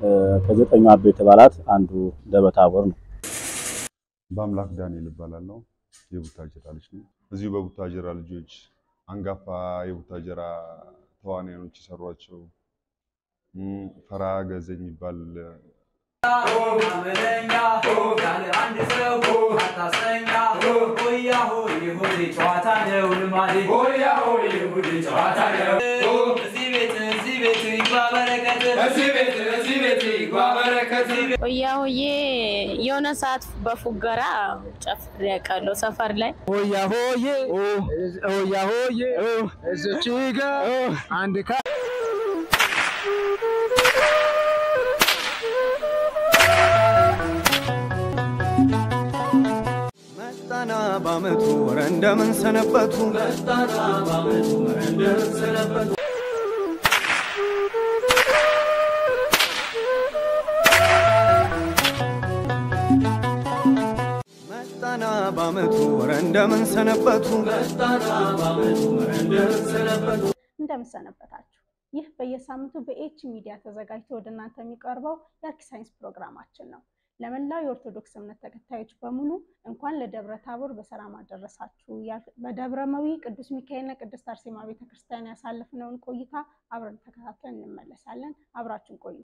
ከዘጠኙ አበይት በዓላት አንዱ ደብረ ታቦር ነው። በአምላክ ዳንኤል እባላለሁ። የቡታጀራ ልጅ ነኝ። እዚሁ በቡታጀራ ልጆች አንጋፋ የቡታጀራ ተዋናዮች የሰሯቸው ፈራ ገዘ የሚባል ሆያ ሆዬ የሆነ ሰዓት በፉገራ ጨፍሬ ያውቃለሁ ሰፈር ላይ። ሆያ ሆዬ ሆያ ሆዬ እዚች ጋ አንድ ካ መጣና በአመቱ ወረ እንደምን ሰነበቱ መጣና በአመቱ ወረ እንደምን ሰነበቱ እንደምሰነበታችሁ። ይህ በየሳምንቱ በኤች ሚዲያ ተዘጋጅቶ ወደ እናንተ የሚቀርበው የአርኪ ሳይንስ ፕሮግራማችን ነው። ለመላው የኦርቶዶክስ እምነት ተከታዮች በሙሉ እንኳን ለደብረ ታቦር በሰላም አደረሳችሁ። በደብረመዊ ቅዱስ ሚካኤልና ቅድስት አርሴማ ቤተክርስቲያን ያሳለፍነውን ቆይታ አብረን ተከታትለን እንመለሳለን። አብራችን ቆዩ።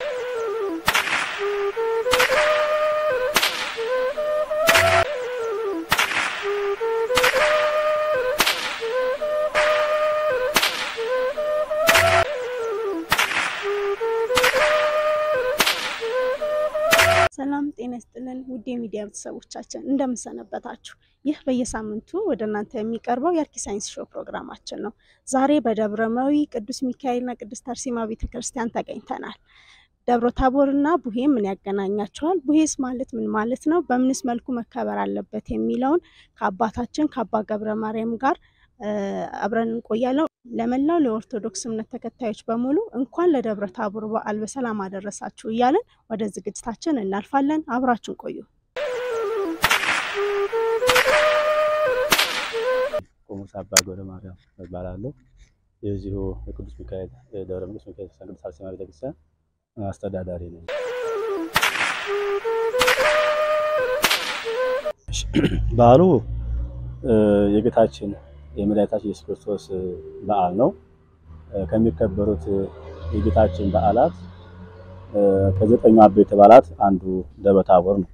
ሰላም ጤና ይስጥልን ውድ የሚዲያ ቤተሰቦቻችን እንደምንሰነበታችሁ። ይህ በየሳምንቱ ወደ እናንተ የሚቀርበው የአርኪ ሳይንስ ሾው ፕሮግራማችን ነው። ዛሬ በደብረመዊ ቅዱስ ሚካኤልና ቅድስት አርሴማ ቤተክርስቲያን ተገኝተናል። ደብረ ታቦርና ቡሄ ምን ያገናኛቸዋል? ቡሄስ ማለት ምን ማለት ነው? በምንስ መልኩ መከበር አለበት? የሚለውን ከአባታችን ከአባ ገብረ ማርያም ጋር አብረን እንቆያለን። ለመላው ለኦርቶዶክስ እምነት ተከታዮች በሙሉ እንኳን ለደብረ ታቦር በዓል በሰላም አደረሳችሁ እያለን ወደ ዝግጅታችን እናልፋለን። አብራችን ቆዩ። ቆሞስ አባ ገብረ ማርያም እባላለሁ። የዚሁ የቅዱስ ሚካኤል ደብረ ቅዱስ ሚካኤል ቅድስት አርሴማ ቤተክርስቲያን አስተዳዳሪ ነኝ። በዓሉ የጌታችን የመድኃኒታችን ኢየሱስ ክርስቶስ በዓል ነው። ከሚከበሩት የጌታችን በዓላት ከዘጠኙ አበይት በዓላት አንዱ ደብረ ታቦር ነው።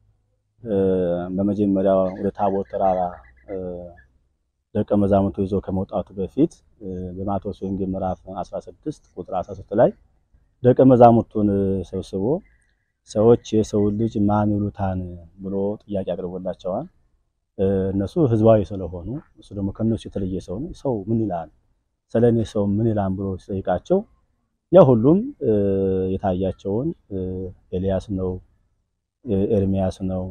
በመጀመሪያው ወደ ታቦር ተራራ ደቀ መዛሙርቱ ይዞ ከመውጣቱ በፊት በማቴዎስ ወንጌል ምዕራፍ 16 ቁጥር 13 ላይ ደቀ መዛሙርቱን ሰብስቦ ሰዎች የሰው ልጅ ማን ይሉታን ብሎ ጥያቄ አቅርቦላቸዋል። እነሱ ህዝባዊ ስለሆኑ እሱ ደግሞ ከነሱ የተለየ ሰው ነው። ሰው ምን ይላል ስለኔ ሰው ምን ይላል ብሎ ሲጠይቃቸው ያ ሁሉም የታያቸውን ኤልያስ ነው፣ ኤርሚያስ ነው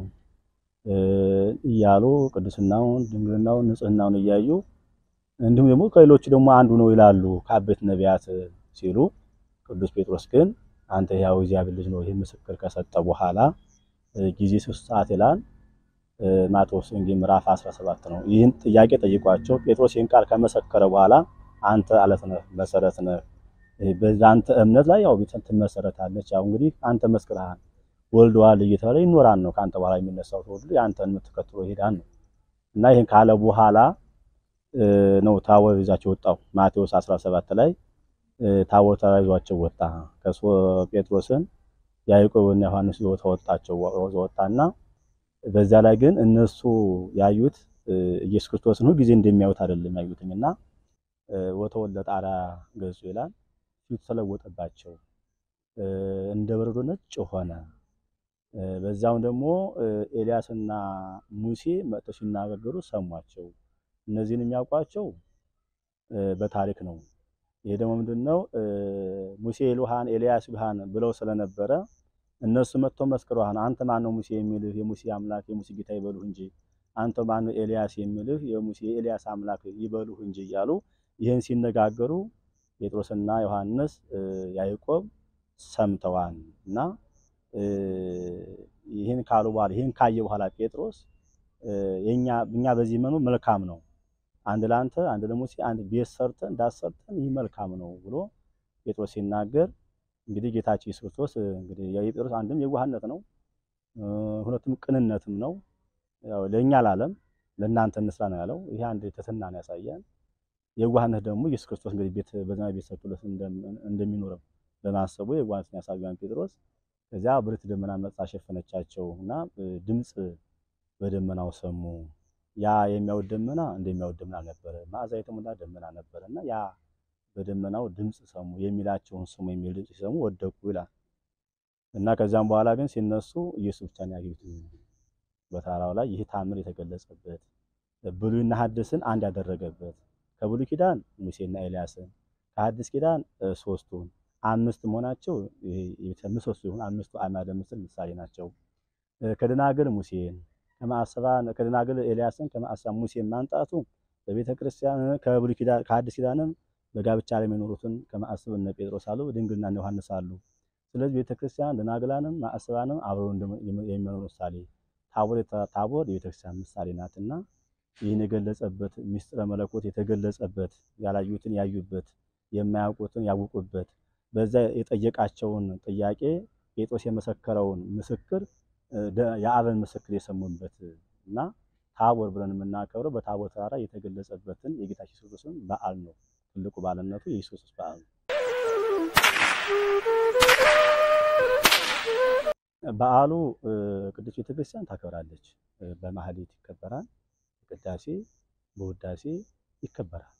እያሉ ቅድስናውን፣ ድንግልናውን፣ ንጽህናውን እያዩ እንዲሁም ደግሞ ከሌሎቹ ደግሞ አንዱ ነው ይላሉ ከአበይት ነቢያት ሲሉ ቅዱስ ጴጥሮስ ግን አንተ ያው እግዚአብሔር ልጅ ነው ይህ ምስክር ከሰጠ በኋላ ጊዜ ሶስት ሰዓት ይላል ማቴዎስ ወንጌል ምዕራፍ 17 ነው። ይህን ጥያቄ ጠይቋቸው ጴጥሮስ ይህን ቃል ከመሰከረ በኋላ አንተ አለት ነህ፣ መሰረት ነህ፣ በአንተ እምነት ላይ ያው ቤትን ትመሰረታለች። ያው እንግዲህ አንተ መስክረሃል፣ ወልደዋል እየተባለ ይኖራል ነው ከአንተ በኋላ የሚነሳው ትውልድ የአንተን እምነት ተከትሎ ይሄዳል ነው እና ይህን ካለ በኋላ ነው ታቦር ይዛቸው ወጣው። ማቴዎስ 17 ላይ ታቦር ተራይዟቸው ወጣ። ከሶ ጴጥሮስን ያዕቆብና ዮሐንስ ይዞ ተወጣቸው ወጣና በዛ ላይ ግን እነሱ ያዩት ኢየሱስ ክርስቶስን ሁል ጊዜ እንደሚያዩት አይደለም ያዩትኝና ወተወለደ ጣራ ገጹ ይላል። ፊቱ ተለወጠባቸው፣ እንደ በረዶ ነጭ ሆነ። በዛው ደግሞ ኤልያስና ሙሴ መጥተው ሲናገሩ ሰሟቸው። እነዚህን የሚያውቋቸው በታሪክ ነው። ይሄ ደግሞ ምንድነው ሙሴ ይሉሃን ኤልያስ ይሉሃን ብለው ስለነበረ እነሱ መጥተው መስክረዋል። አንተ ማን ነው ሙሴ የሚልህ የሙሴ አምላክ የሙሴ ጌታ ይበሉህ እንጂ አንተ ማን ነው ኤልያስ የሚልህ የሙሴ የኤልያስ አምላክ ይበሉህ እንጂ እያሉ ይህን ሲነጋገሩ ጴጥሮስና ዮሐንስ ያዕቆብ ሰምተዋል እና ይህን ካሉ በኋላ ይህን ካየ በኋላ ጴጥሮስ የኛ እኛ በዚህ መኖር መልካም ነው፣ አንድ ለአንተ አንድ ለሙሴ አንድ ቤት ሰርተን እንዳሰርተን ይህ መልካም ነው ብሎ ጴጥሮስ ሲናገር እንግዲህ ጌታችን ኢየሱስ ክርስቶስ እንግዲህ የጴጥሮስ አንድም የዋህነት ነው፣ ሁለቱም ቅንነትም ነው። ያው ለእኛ ላለም ለእናንተ እንስራ ነው ያለው። ይሄ አንድ ትሕትናን ያሳያል። የዋህነት ደግሞ ኢየሱስ ክርስቶስ እንግዲህ ቤት በዘመናዊ ቤት ሰርቶለት እንደሚኖረው በማሰቡ የዋህነትን ያሳያል ጴጥሮስ። ከዚያ ብርት ደመና መጣ ሸፈነቻቸው እና ድምፅ በደመናው ሰሙ። ያ የሚያውድ ደመና እንደሚያውድ ደመና ነበረ፣ መዓዛ የተሞላ ደመና ነበረ እና ያ በደመናው ድምፅ ሰሙ፣ የሚላቸውን ስሙ የሚል ድምፅ ሲሰሙ ወደቁ ይላል እና ከዚያም በኋላ ግን ሲነሱ ኢየሱስ ብቻ ነው ያገኙት በተራራው ላይ ይህ ታምር የተገለጸበት ብሉይና ሐዲስን አንድ ያደረገበት ከብሉይ ኪዳን ሙሴና ኤልያስን ከሐዲስ ኪዳን ሶስቱን አምስት መሆናቸው ምሰሶ የሆኑ አምስቱ አዕማደ ምስል ምሳሌ ናቸው። ከደናግል ሙሴን ከማዕሰባን ከደናግል ኤልያስን ከማዕሰባ ሙሴን ማምጣቱ በቤተ ክርስቲያን ከብሉይ ኪዳን ከሐዲስ ኪዳንም በጋብቻ ላይ የሚኖሩትን ከማዕሰብ እነ ጴጥሮስ አሉ፣ ድንግልና እነ ዮሐንስ አሉ። ስለዚህ ቤተ ክርስቲያን ደናግላንም ማዕሰባንም አብረው የሚኖሩ ምሳሌ ታቦር ታቦር የቤተ ክርስቲያን ምሳሌ ናትና ይህን የገለጸበት ምስጢረ መለኮት የተገለጸበት ያላዩትን ያዩበት የማያውቁትን ያውቁበት በዛ የጠየቃቸውን ጥያቄ ጴጥሮስ የመሰከረውን ምስክር የአብን ምስክር የሰሙበት እና ታቦር ብለን የምናከብረው በታቦር ተራራ የተገለጸበትን የጌታችን ኢየሱስ ክርስቶስን በዓል ነው። ትልቁ በዓልነቱ የኢየሱስ ክርስቶስ በዓል ነው። በዓሉ ቅዱስ ቤተክርስቲያን ታከብራለች። በማህሌት ይከበራል። ቅዳሴ በውዳሴ ይከበራል።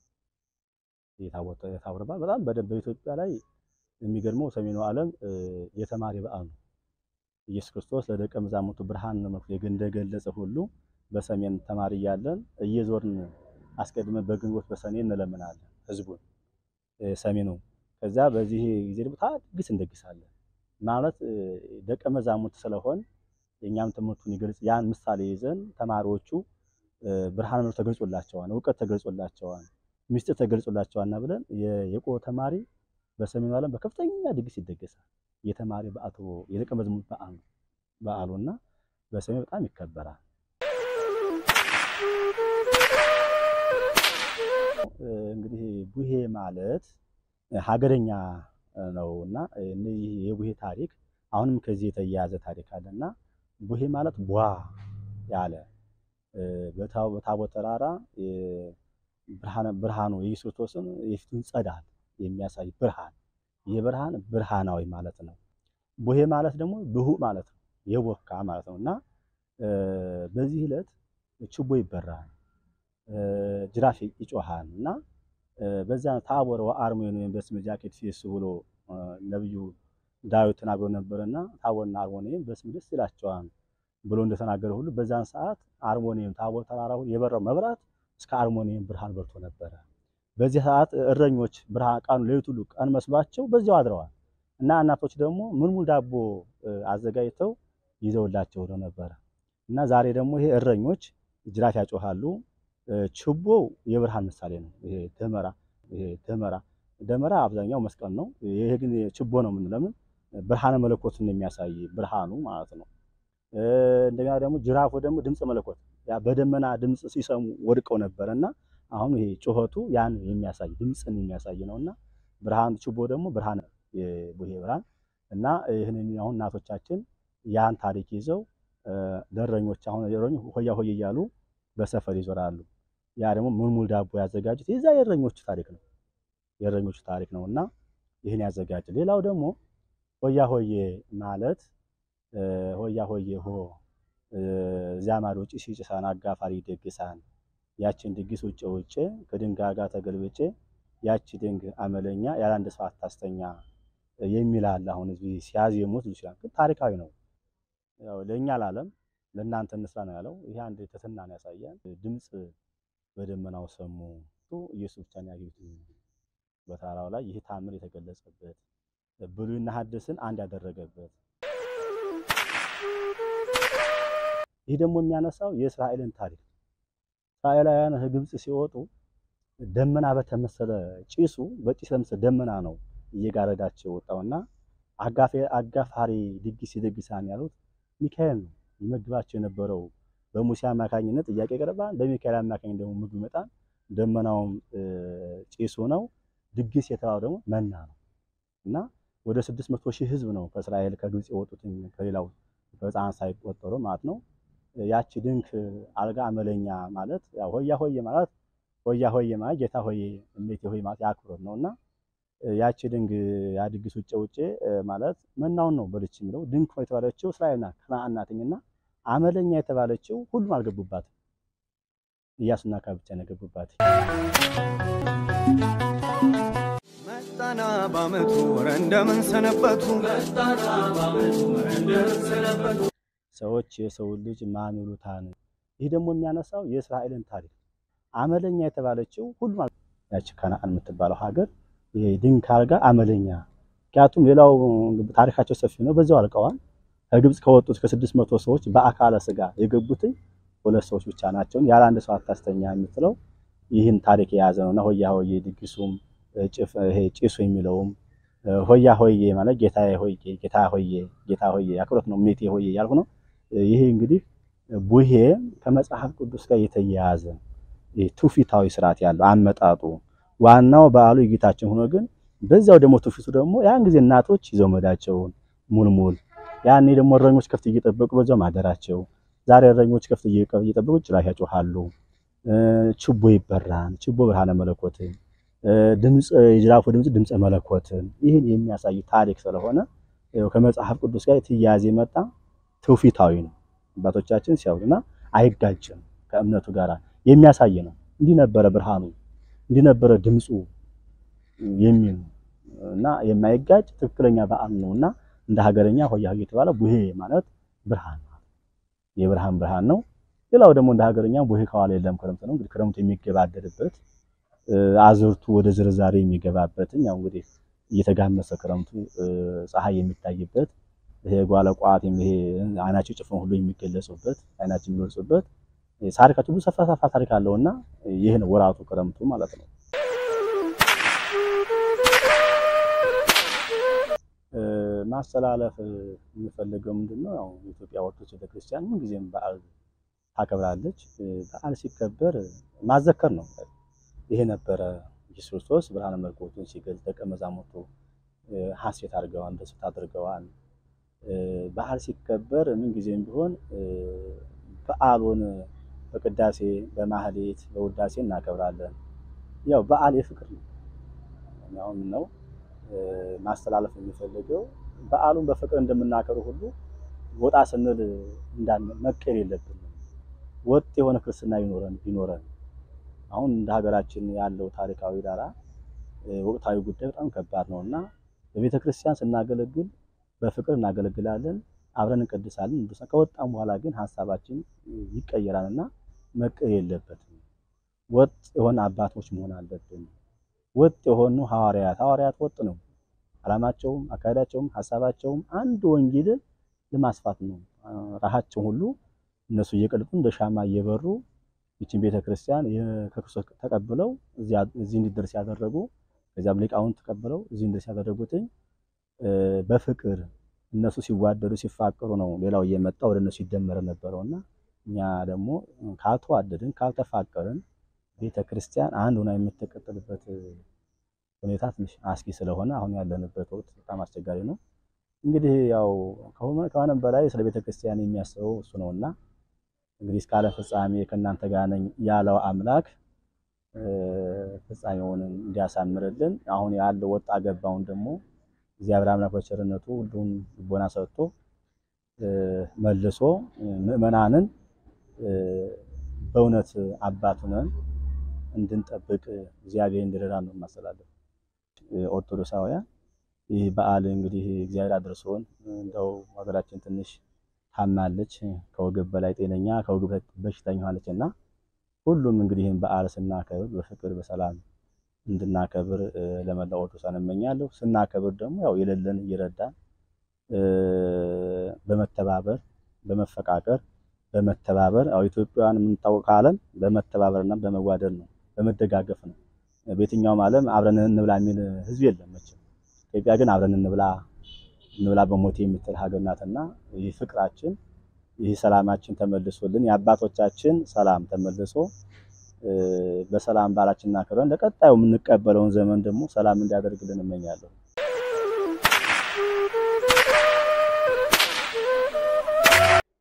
የታቦር በዓል በጣም በደንብ በኢትዮጵያ ላይ የሚገርመው ሰሜኑ ዓለም የተማሪ በዓል ነው። ኢየሱስ ክርስቶስ ለደቀ መዛሙርቱ ብርሃን ነው እንደገለጸ ሁሉ በሰሜን ተማሪ እያለን እየዞርን አስቀድመን በግንቦት በሰኔ እንለምናለን ህዝቡን ሰሜኑ። ከዛ በዚህ ጊዜ ደግሞ ድግስ እንደግሳለን ማለት ደቀ መዛሙርት ስለሆን የእኛም ትምህርቱን ይገልጽ ያን ምሳሌ ይዘን ተማሪዎቹ ብርሃን ነው ተገልጾላቸዋል፣ እውቀት ተገልጾላቸዋል፣ ምስጢር ተገልጾላቸዋልና ብለን የቆ ተማሪ በሰሜኑ ዓለም በከፍተኛ ድግስ ይደገሳል። የተማሪ በዓቱ የደቀ መዝሙር በዓል ነው በዓሉና በሰሜን በጣም ይከበራል። እንግዲህ ቡሄ ማለት ሀገረኛ ነው እና እነዚህ የቡሄ ታሪክ አሁንም ከዚህ የተያያዘ ታሪክ አለና ቡሄ ማለት ቧ ያለ በታቦት ተራራ ብርሃኑ የኢየሱስ ክርስቶስን የፊቱን ጸዳል የሚያሳይ ብርሃን የብርሃን ብርሃናዊ ማለት ነው። ቡሄ ማለት ደግሞ ብሁእ ማለት ነው፣ የቦካ ማለት ነው እና በዚህ ዕለት ችቦ ይበራል፣ ጅራፍ ይጮሃል እና በዛ ታቦር ወአርሞን ወይም በስመ ጃኬት ፊስ ብሎ ነብዩ ዳዊት ተናግሮ ነበርና ታቦርና አርሞኒየም በስም ደስ ይላቸዋል ብሎ እንደተናገረ ሁሉ በዛን ሰዓት አርሞኒየም ታቦር ተራራው የበራው መብራት እስከ አርሞኒየም ብርሃን በርቶ ነበረ። በዚህ ሰዓት እረኞች ብርሃን ቀኑ ሌሊት ሁሉ ቀን መስሏቸው በዚያው አድረዋል እና እናቶች ደግሞ ምልሙል ዳቦ አዘጋጅተው ይዘውላቸው ሄደው ነበረ እና ዛሬ ደግሞ ይሄ እረኞች ጅራፍ ያጮሃሉ። ችቦ የብርሃን ምሳሌ ነው። ይሄ ደመራ ይሄ ደመራ ደመራ አብዛኛው መስቀል ነው። ይሄ ግን ችቦ ነው። ምን ለምን ብርሃነ መለኮትን የሚያሳይ ብርሃኑ ማለት ነው። እንደገና ደግሞ ጅራፉ ደግሞ ድምፀ መለኮት ያ በደመና ድምፅ ሲሰሙ ወድቀው ነበረና አሁን ይሄ ጩኸቱ ያን የሚያሳይ ድምፅን የሚያሳይ ነውና ብርሃን ችቦ ደግሞ ብርሃን የቡሄ ብርሃን እና ይህንን አሁን እናቶቻችን ያን ታሪክ ይዘው ለእረኞች አሁን እረኞች ሆያ ሆየ እያሉ በሰፈር ይዞራሉ። ያ ደግሞ ሙልሙል ዳቦ ያዘጋጁት የዛ የእረኞቹ ታሪክ ነው የእረኞቹ ታሪክ ነው እና ይህን ያዘጋጀ። ሌላው ደግሞ ሆያ ሆዬ ማለት ሆያ ሆዬ ሆ እዚያ ማዶ ጭስ ይጭሳን አጋፋሪ ይደግሳን ያችን ድግስ ውጭ ውጭ ከድንጋይ ጋር ተገልብጬ ያቺ ድንግ አመለኛ ያለ አንድ ሰው አታስተኛ የሚል አለ። አሁን እዚህ ሲያዜሙት ይችላል፣ ግን ታሪካዊ ነው። ያው ለእኛ ላለም ለእናንተ እንስራ ነው ያለው። ይሄ አንድ ትሕትናን ያሳያል። ድምፅ በደመናው ሰሙ ኢየሱስ ብቻ ነው ያገኙት በተራራው ላይ ይህ ታምር የተገለጸበት ብሉይና ሐዲስን አንድ ያደረገበት ይህ ደግሞ የሚያነሳው የእስራኤልን ታሪክ እስራኤላውያን ከግብፅ ሲወጡ ደመና በተመሰለ ጭሱ በጭስ ለምሰለ ደመና ነው እየጋረዳቸው የወጣውና አጋፋሪ ድግስ ይደግሳን ያሉት ሚካኤል ነው ይመግባቸው የነበረው። በሙሴ አማካኝነት ጥያቄ ቀርባል፣ በሚካኤል አማካኝ ደግሞ ምግብ ይመጣል። ደመናውም ጭሱ ነው። ድግስ የተባለው ደግሞ መና ነው እና ወደ ስድስት መቶ ሺህ ህዝብ ነው ከእስራኤል ከግብፅ የወጡት ከሌላው ከሕፃናት ሳይቆጠሩ ማለት ነው። ያቺ ድንክ አልጋ አመለኛ ማለት ያው ሆያ ሆዬ ማለት ሆያ ሆዬ ማለት ጌታ ሆዬ እሜቴ ሆይ ማለት የአክብሮት ነውና ያቺ ድንግ ያ ድግስ ውጭ ውጭ ማለት መናውን ነው በልች የሚለው ድንክ የተባለችው እስራኤል ናት ከነዓን ናትኝና አመለኛ የተባለችው ሁሉም አልገቡባትም። ኢያሱና ካሌብ ብቻ ነው የገቡባት። መጣና ባመቱ ወረ እንደምን ሰነበቱ ሰዎች የሰው ልጅ ማን ይሉታን። ይህ ደግሞ የሚያነሳው የእስራኤልን ታሪክ አመለኛ የተባለችው ሁሉም አል- ያቺ ከነዓን የምትባለው ሀገር ይሄ ድንክ አልጋ አመለኛ። ምክንያቱም ሌላው ታሪካቸው ሰፊ ነው፣ በዚያው አልቀዋል። ከግብፅ ከወጡት ከስድስት መቶ ሰዎች በአካለ ስጋ የገቡትን ሁለት ሰዎች ብቻ ናቸው። ያለ አንድ ሰው አታስተኛ የምትለው ይህን ታሪክ የያዘ ነውና ሆያ ሆዬ ድግሱም ጭፍ ይሄ ጭሱ የሚለውም ሆያ ሆዬ ማለት ጌታዬ ሆዬ ጌታ ሆዬ ጌታ ሆዬ አክብሮት ነው። ሜቴ ሆዬ ያልኩ ነው። ይሄ እንግዲህ ቡሄ ከመጽሐፍ ቅዱስ ጋር የተያያዘ ይሄ ትውፊታዊ ስርዓት ያለው አመጣጡ ዋናው በዓሉ የጌታችን ሆኖ ግን በዚያው ደግሞ ትውፊቱ ደግሞ ያን ጊዜ እናቶች ይዘው መዳቸውን ሙልሙል ያኔ ደግሞ እረኞች ከፍት እየጠበቁ በዛው ማደራቸው። ዛሬ እረኞች ከፍት እየጠበቁ ጭራሽ ያጮሃሉ። ችቦ ይበራል። ችቦ ብርሃነ መለኮትን ድምፅ የጅራፉ ድምፅ ድምፀ መለኮትን ይህን የሚያሳይ ታሪክ ስለሆነ ያው ከመጽሐፍ ቅዱስ ጋር የተያያዘ የመጣ ትውፊታዊ ነው። አባቶቻችን ሲያውሉና አይጋጭም ከእምነቱ ጋር የሚያሳይ ነው። እንዲህ ነበረ ብርሃኑ፣ እንዲህ ነበረ ድምፁ የሚል ነው እና የማይጋጭ ትክክለኛ በዓል ነው እና እንደ ሀገረኛ ሆያ ሆዬ የተባለ ቡሄ ማለት ብርሃን ማለት የብርሃን ብርሃን ነው። ሌላው ደግሞ እንደ ሀገረኛ ቡሄ ከኋላ የለም ክረምት ነው። እንግዲህ ክረምቱ የሚገባደድበት አዝርቱ ወደ ዝርዛሬ የሚገባበትን ያው እንግዲህ እየተጋመሰ ክረምቱ ፀሐይ የሚታይበት ይሄ ጓለቋት ይሄ አይናቸው ጭፍን ሁሉ የሚገለጹበት አይናቸው የሚወርጹበት ታሪካቸው ብዙ ሰፋ ሰፋ ታሪክ አለውና ይህ ነው ወራቱ ክረምቱ ማለት ነው። ማስተላለፍ የምፈልገው ምንድነው? ያው የኢትዮጵያ ኦርቶዶክስ ቤተክርስቲያን ምንጊዜም በዓል ታከብራለች። በዓል ሲከበር ማዘከር ነው። ይሄ ነበረ ኢየሱስ ክርስቶስ ብርሃነ መለኮቱን ሲገልጥ ደቀ መዛሙርቱ ሐሴት አድርገዋል፣ ደስታ አድርገዋል። በዓል ሲከበር ምንጊዜም ቢሆን በዓሉን በቅዳሴ በማህሌት በውዳሴ እናከብራለን። ያው በዓል የፍቅር ነው። አሁን ነው ማስተላለፍ የሚፈልገው በዓሉን በፍቅር እንደምናከብር ሁሉ ወጣ ስንል እንዳን መቀየር የለብንም። ወጥ የሆነ ክርስትና ይኖረን ቢኖረን አሁን እንደ ሀገራችን ያለው ታሪካዊ ዳራ ወቅታዊ ጉዳይ በጣም ከባድ ነው እና በቤተ ክርስቲያን ስናገለግል በፍቅር እናገለግላለን፣ አብረን እንቀድሳለን። ከወጣም በኋላ ግን ሀሳባችን ይቀየራል እና መቀየር የለበትም። ወጥ የሆነ አባቶች መሆን አለብን። ወጥ የሆኑ ሐዋርያት ሐዋርያት ወጥ ነው። ዓላማቸውም አካሄዳቸውም ሀሳባቸውም አንድ ወንጌልን ለማስፋት ነው። ራሳቸው ሁሉ እነሱ እየቀልጡ እንደ ሻማ እየበሩ ይችን ቤተክርስቲያን ከክርስቶስ ተቀብለው እዚህ እንዲደርስ ያደረጉ ከዚያም ሊቃውንት ተቀብለው እዚህ እንዲደርስ ያደረጉትኝ በፍቅር እነሱ ሲዋደዱ ሲፋቀሩ ነው ሌላው እየመጣ ወደ እነሱ ይደመረ ነበረውና እኛ ደግሞ ካልተዋደድን ካልተፋቀርን ቤተክርስቲያን አንድ ሆና የምትቀጥልበት ሁኔታ ትንሽ አስጊ ስለሆነ አሁን ያለንበት ወቅት በጣም አስቸጋሪ ነው። እንግዲህ ያው ከሆነም በላይ ስለ ቤተክርስቲያን የሚያስበው እሱ ነውና እንግዲህ እስከ ዓለም ፍጻሜ ከእናንተ ጋር ነኝ ያለው አምላክ ፍጻሜውን እንዲያሳምርልን አሁን ያለው ወጣ ገባውን ደግሞ እግዚአብሔር አምላክ በቸርነቱ ሁሉን ልቦና ሰጥቶ መልሶ ምዕመናንን በእውነት አባት ሆነን እንድንጠብቅ እግዚአብሔር እንዲረዳን ነው የማስተላለፍ። ኦርቶዶክሳውያን ይህ በዓል እንግዲህ እግዚአብሔር አድርሶን እንደው ሀገራችን ትንሽ ታማለች፣ ከወገብ በላይ ጤነኛ ከወገብ በሽተኛ ሆናለች እና ሁሉም እንግዲህ ይህን በዓል ስናከብር በፍቅር በሰላም እንድናከብር ለመላው ኦርቶዶክሳን እመኛለሁ። ስናከብር ደግሞ ያው የሌለን እየረዳን በመተባበር በመፈቃቀር በመተባበር ያው ኢትዮጵያውያን የምንታወቅ ከዓለም በመተባበርና በመዋደድ ነው፣ በመደጋገፍ ነው። በየትኛውም ዓለም አብረን እንብላ የሚል ሕዝብ የለም መቼም። ኢትዮጵያ ግን አብረን እንብላ እንብላ በሞቴ የምትል ሀገር ናትና ይህ ፍቅራችን ይህ ሰላማችን ተመልሶልን የአባቶቻችን ሰላም ተመልሶ በሰላም በዓላችንን አክብረን ለቀጣዩ የምንቀበለውን ዘመን ደግሞ ሰላም እንዲያደርግልን እመኛለሁ።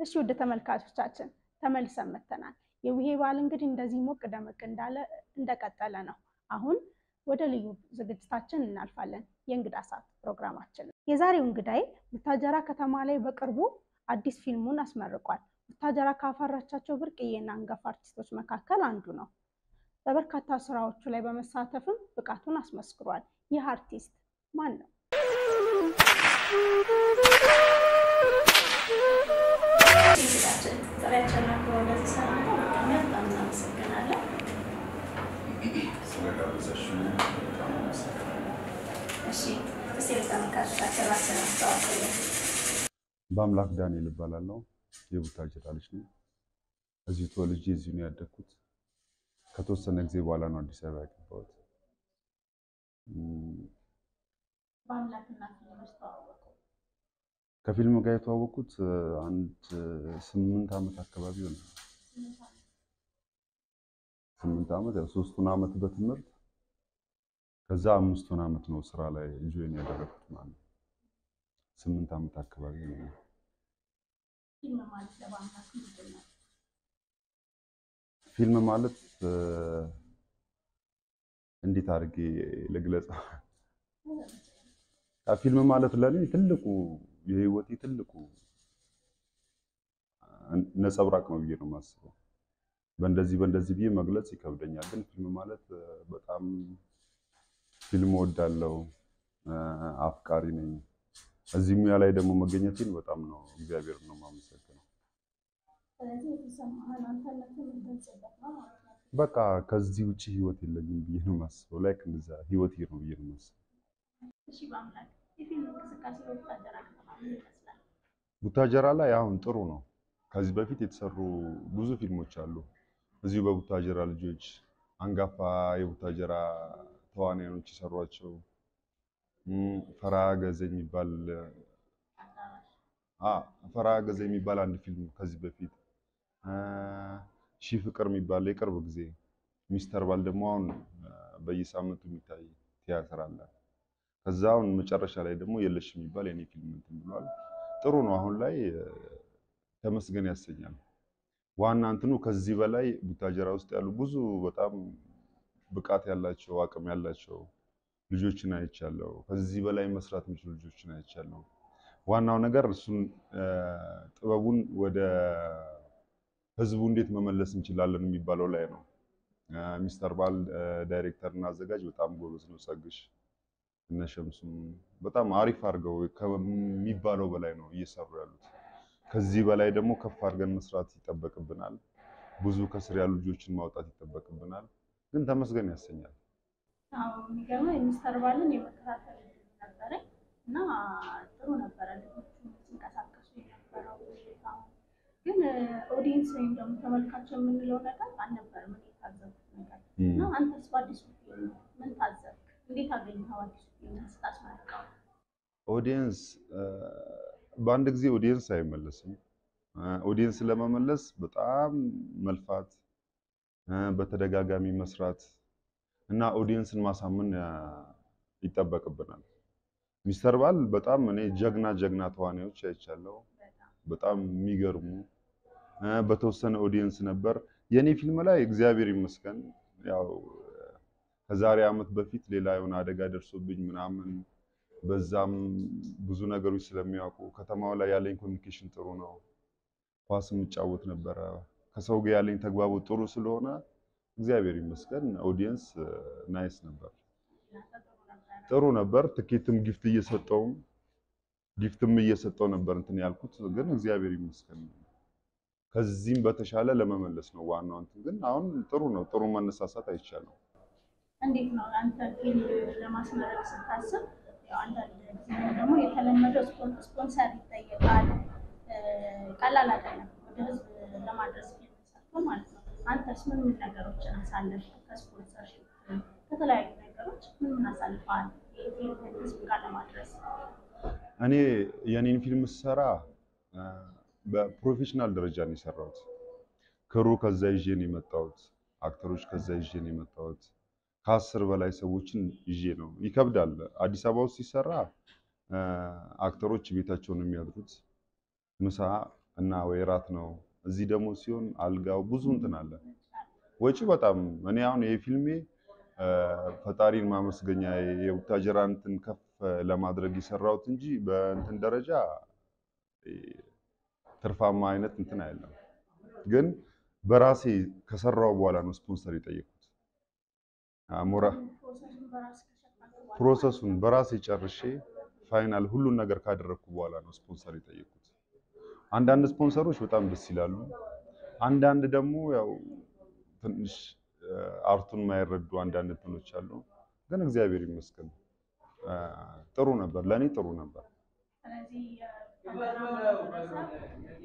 እሺ ወደ ተመልካቾቻችን ተመልሰን መጥተናል። የቡሄ በዓል እንግዲህ እንደዚህ ሞቅ ደመቅ እንዳለ እንደቀጠለ ነው። አሁን ወደ ልዩ ዝግጅታችን እናልፋለን። የእንግዳ ሰዓት ፕሮግራማችን የዛሬው እንግዳይ ቡታጀራ ከተማ ላይ በቅርቡ አዲስ ፊልሙን አስመርቋል። ቡታጀራ ካፈራቻቸው ብርቅዬና አንጋፋ አርቲስቶች መካከል አንዱ ነው። በበርካታ ስራዎቹ ላይ በመሳተፍም ብቃቱን አስመስክሯል። ይህ አርቲስት ማን ነው? በአምላክ ዳንኤል እባላለሁ። የቡታጀራ ልጅ ነኝ። እዚሁ ተወልጄ እዚሁ ነው ያደግኩት። ከተወሰነ ጊዜ በኋላ ነው አዲስ አበባ የገባሁት። ከፊልም ጋር የተዋወቅኩት አንድ ስምንት ዓመት አካባቢ ሆነ። ስምንት ዓመት ያው ሶስቱን ዓመት በትምህርት ከዛ አምስቱን ዓመት ነው ስራ ላይ ጆይን ያደረኩት ማለት ነው። ስምንት ዓመት አካባቢ ነው። ፊልም ማለት እንዴት አድርጌ ልግለጽ? ፊልም ማለት ለኔ ትልቁ የህይወቴ ትልቁ ነጸብራቅ ነው ብዬ ነው የማስበው። በእንደዚህ በእንደዚህ ብዬ መግለጽ ይከብደኛል፣ ግን ፊልም ማለት በጣም ፊልም እወዳለሁ፣ አፍቃሪ ነኝ። እዚህ ሙያ ላይ ደግሞ መገኘቴን በጣም ነው እግዚአብሔር ነው የማመሰግነው። በቃ ከዚህ ውጭ ህይወት የለኝም ብዬ ነው የማስበው። ላይክ እንደዛ ህይወቴ ነው ብዬ ነው የማስበው። ቡታጀራ ላይ አሁን ጥሩ ነው። ከዚህ በፊት የተሰሩ ብዙ ፊልሞች አሉ። እዚሁ በቡታጀራ ልጆች አንጋፋ የቡታጀራ ተዋናዮች የሰሯቸው ፈርሃ ገዘ የሚባል ፈርሃ ገዘ የሚባል አንድ ፊልም ከዚህ በፊት ሺህ ፍቅር የሚባል የቅርብ ጊዜ ሚስተር ባል ደግሞ አሁን በየሳምንቱ የሚታይ ቲያትር አለ። ከዛ አሁን መጨረሻ ላይ ደግሞ የለሽ የሚባል የኔ ፊልም እንትን ብሏል። ጥሩ ነው። አሁን ላይ ተመስገን ያሰኛል። ዋና እንትኑ ከዚህ በላይ ቡታጀራ ውስጥ ያሉ ብዙ በጣም ብቃት ያላቸው አቅም ያላቸው ልጆችን አይቻለሁ። ከዚህ በላይ መስራት የሚችሉ ልጆችን አይቻለሁ። ዋናው ነገር እሱን ጥበቡን ወደ ህዝቡ እንዴት መመለስ እንችላለን የሚባለው ላይ ነው። ሚስተር ባል ዳይሬክተር እና አዘጋጅ በጣም ጎበዝ ነው። ጸግሽ እነ ሸምሱም በጣም አሪፍ አድርገው ከሚባለው በላይ ነው እየሰሩ ያሉት። ከዚህ በላይ ደግሞ ከፍ አድርገን መስራት ይጠበቅብናል። ብዙ ከስር ያሉ ልጆችን ማውጣት ይጠበቅብናል። ግን ተመስገን ያሰኛል። የሚገርመው የሚስተር ባልን የመከታተል ነበረኝ እና ጥሩ ነበረ። ልጆቹ ሲንቀሳቀሱ የነበረው ግን ኦዲየንስ ወይም ደግሞ ተመልካች የምንለው ነገር አልነበረም። እኔ የታዘብኩት ነገር እና አንተስ በአዲሱ ፊልም ምን ታዘብክ? እንዴት አገኘኸው? አዲሱ ፊልም ስታስመርቀው ኦዲየንስ በአንድ ጊዜ ኦዲየንስ አይመለስም። ኦዲየንስ ለመመለስ በጣም መልፋት፣ በተደጋጋሚ መስራት እና ኦዲየንስን ማሳመን ይጠበቅብናል። ሚስተር ባል በጣም እኔ ጀግና ጀግና ተዋናዮች አይቻለሁ። በጣም የሚገርሙ በተወሰነ ኦዲየንስ ነበር። የኔ ፊልም ላይ እግዚአብሔር ይመስገን ያው ከዛሬ ዓመት በፊት ሌላ የሆነ አደጋ ደርሶብኝ ምናምን በዛም ብዙ ነገሮች ስለሚያውቁ ከተማው ላይ ያለኝ ኮሚኒኬሽን ጥሩ ነው። ኳስ የምጫወት ነበረ። ከሰው ጋር ያለኝ ተግባቦት ጥሩ ስለሆነ እግዚአብሔር ይመስገን ኦዲየንስ ናይስ ነበር፣ ጥሩ ነበር። ትኬትም ጊፍት እየሰጠውም ጊፍትም እየሰጠው ነበር እንትን ያልኩት ግን እግዚአብሔር ይመስገን ከዚህም በተሻለ ለመመለስ ነው ዋናው እንትን ግን አሁን ጥሩ ነው። ጥሩ መነሳሳት አይቻልም። እንዴት ነው አንተ ፊልም ለማስመረቅ ስታስብ አንዳንድ ጊዜ ደግሞ የተለመደው ስፖንሰር ይጠየቃል። ቀላል አይደለም ወደ ህዝብ ለማድረስ ፊልም ሰርቶ ማለት ነው። አንተስ ምን ምን ነገሮችን አሳለፍ? ከስፖንሰርሽፕ ከተለያዩ ነገሮች ምን ምን አሳልፈዋል? ፊልም ህዝብ ጋር ለማድረስ እኔ የኔን ፊልም ስሰራ በፕሮፌሽናል ደረጃ ነው የሰራሁት። ክሩ ከዛ ይዤ ነው የመጣሁት። አክተሮች ከዛ ይዤ ነው የመጣሁት። ከአስር በላይ ሰዎችን ይዤ ነው። ይከብዳል። አዲስ አበባ ውስጥ ሲሰራ አክተሮች ቤታቸውን የሚያድሩት ምሳ እና ወይ ራት ነው። እዚህ ደግሞ ሲሆን አልጋው ብዙ እንትን አለ ወጪ በጣም እኔ አሁን ይሄ ፊልሜ እ፣ ፈጣሪን ማመስገኛ የቡታጀራ እንትን ከፍ ለማድረግ የሰራሁት እንጂ በእንትን ደረጃ እ፣ ትርፋማ አይነት እንትን አይደለም። ግን በራሴ ከሰራው በኋላ ነው ስፖንሰር የጠየቁት። አሞራ ፕሮሰሱን በራስ ከሸፈንክ በኋላ ፕሮሰሱን በራሴ ጨርሼ ፋይናል ሁሉን ነገር ካደረግኩ በኋላ ነው ስፖንሰር የጠየቁት። አንዳንድ ስፖንሰሮች በጣም ደስ ይላሉ። አንዳንድ ደግሞ ያው ትንሽ እ፣ አርቱን የማይረዱ አንዳንድ እንትኖች አሉ። ግን እግዚአብሔር ይመስገን እ፣ ጥሩ ነበር፣ ለእኔ ጥሩ ነበር። ስለዚህ የፓኖራማ ማህበረሰብ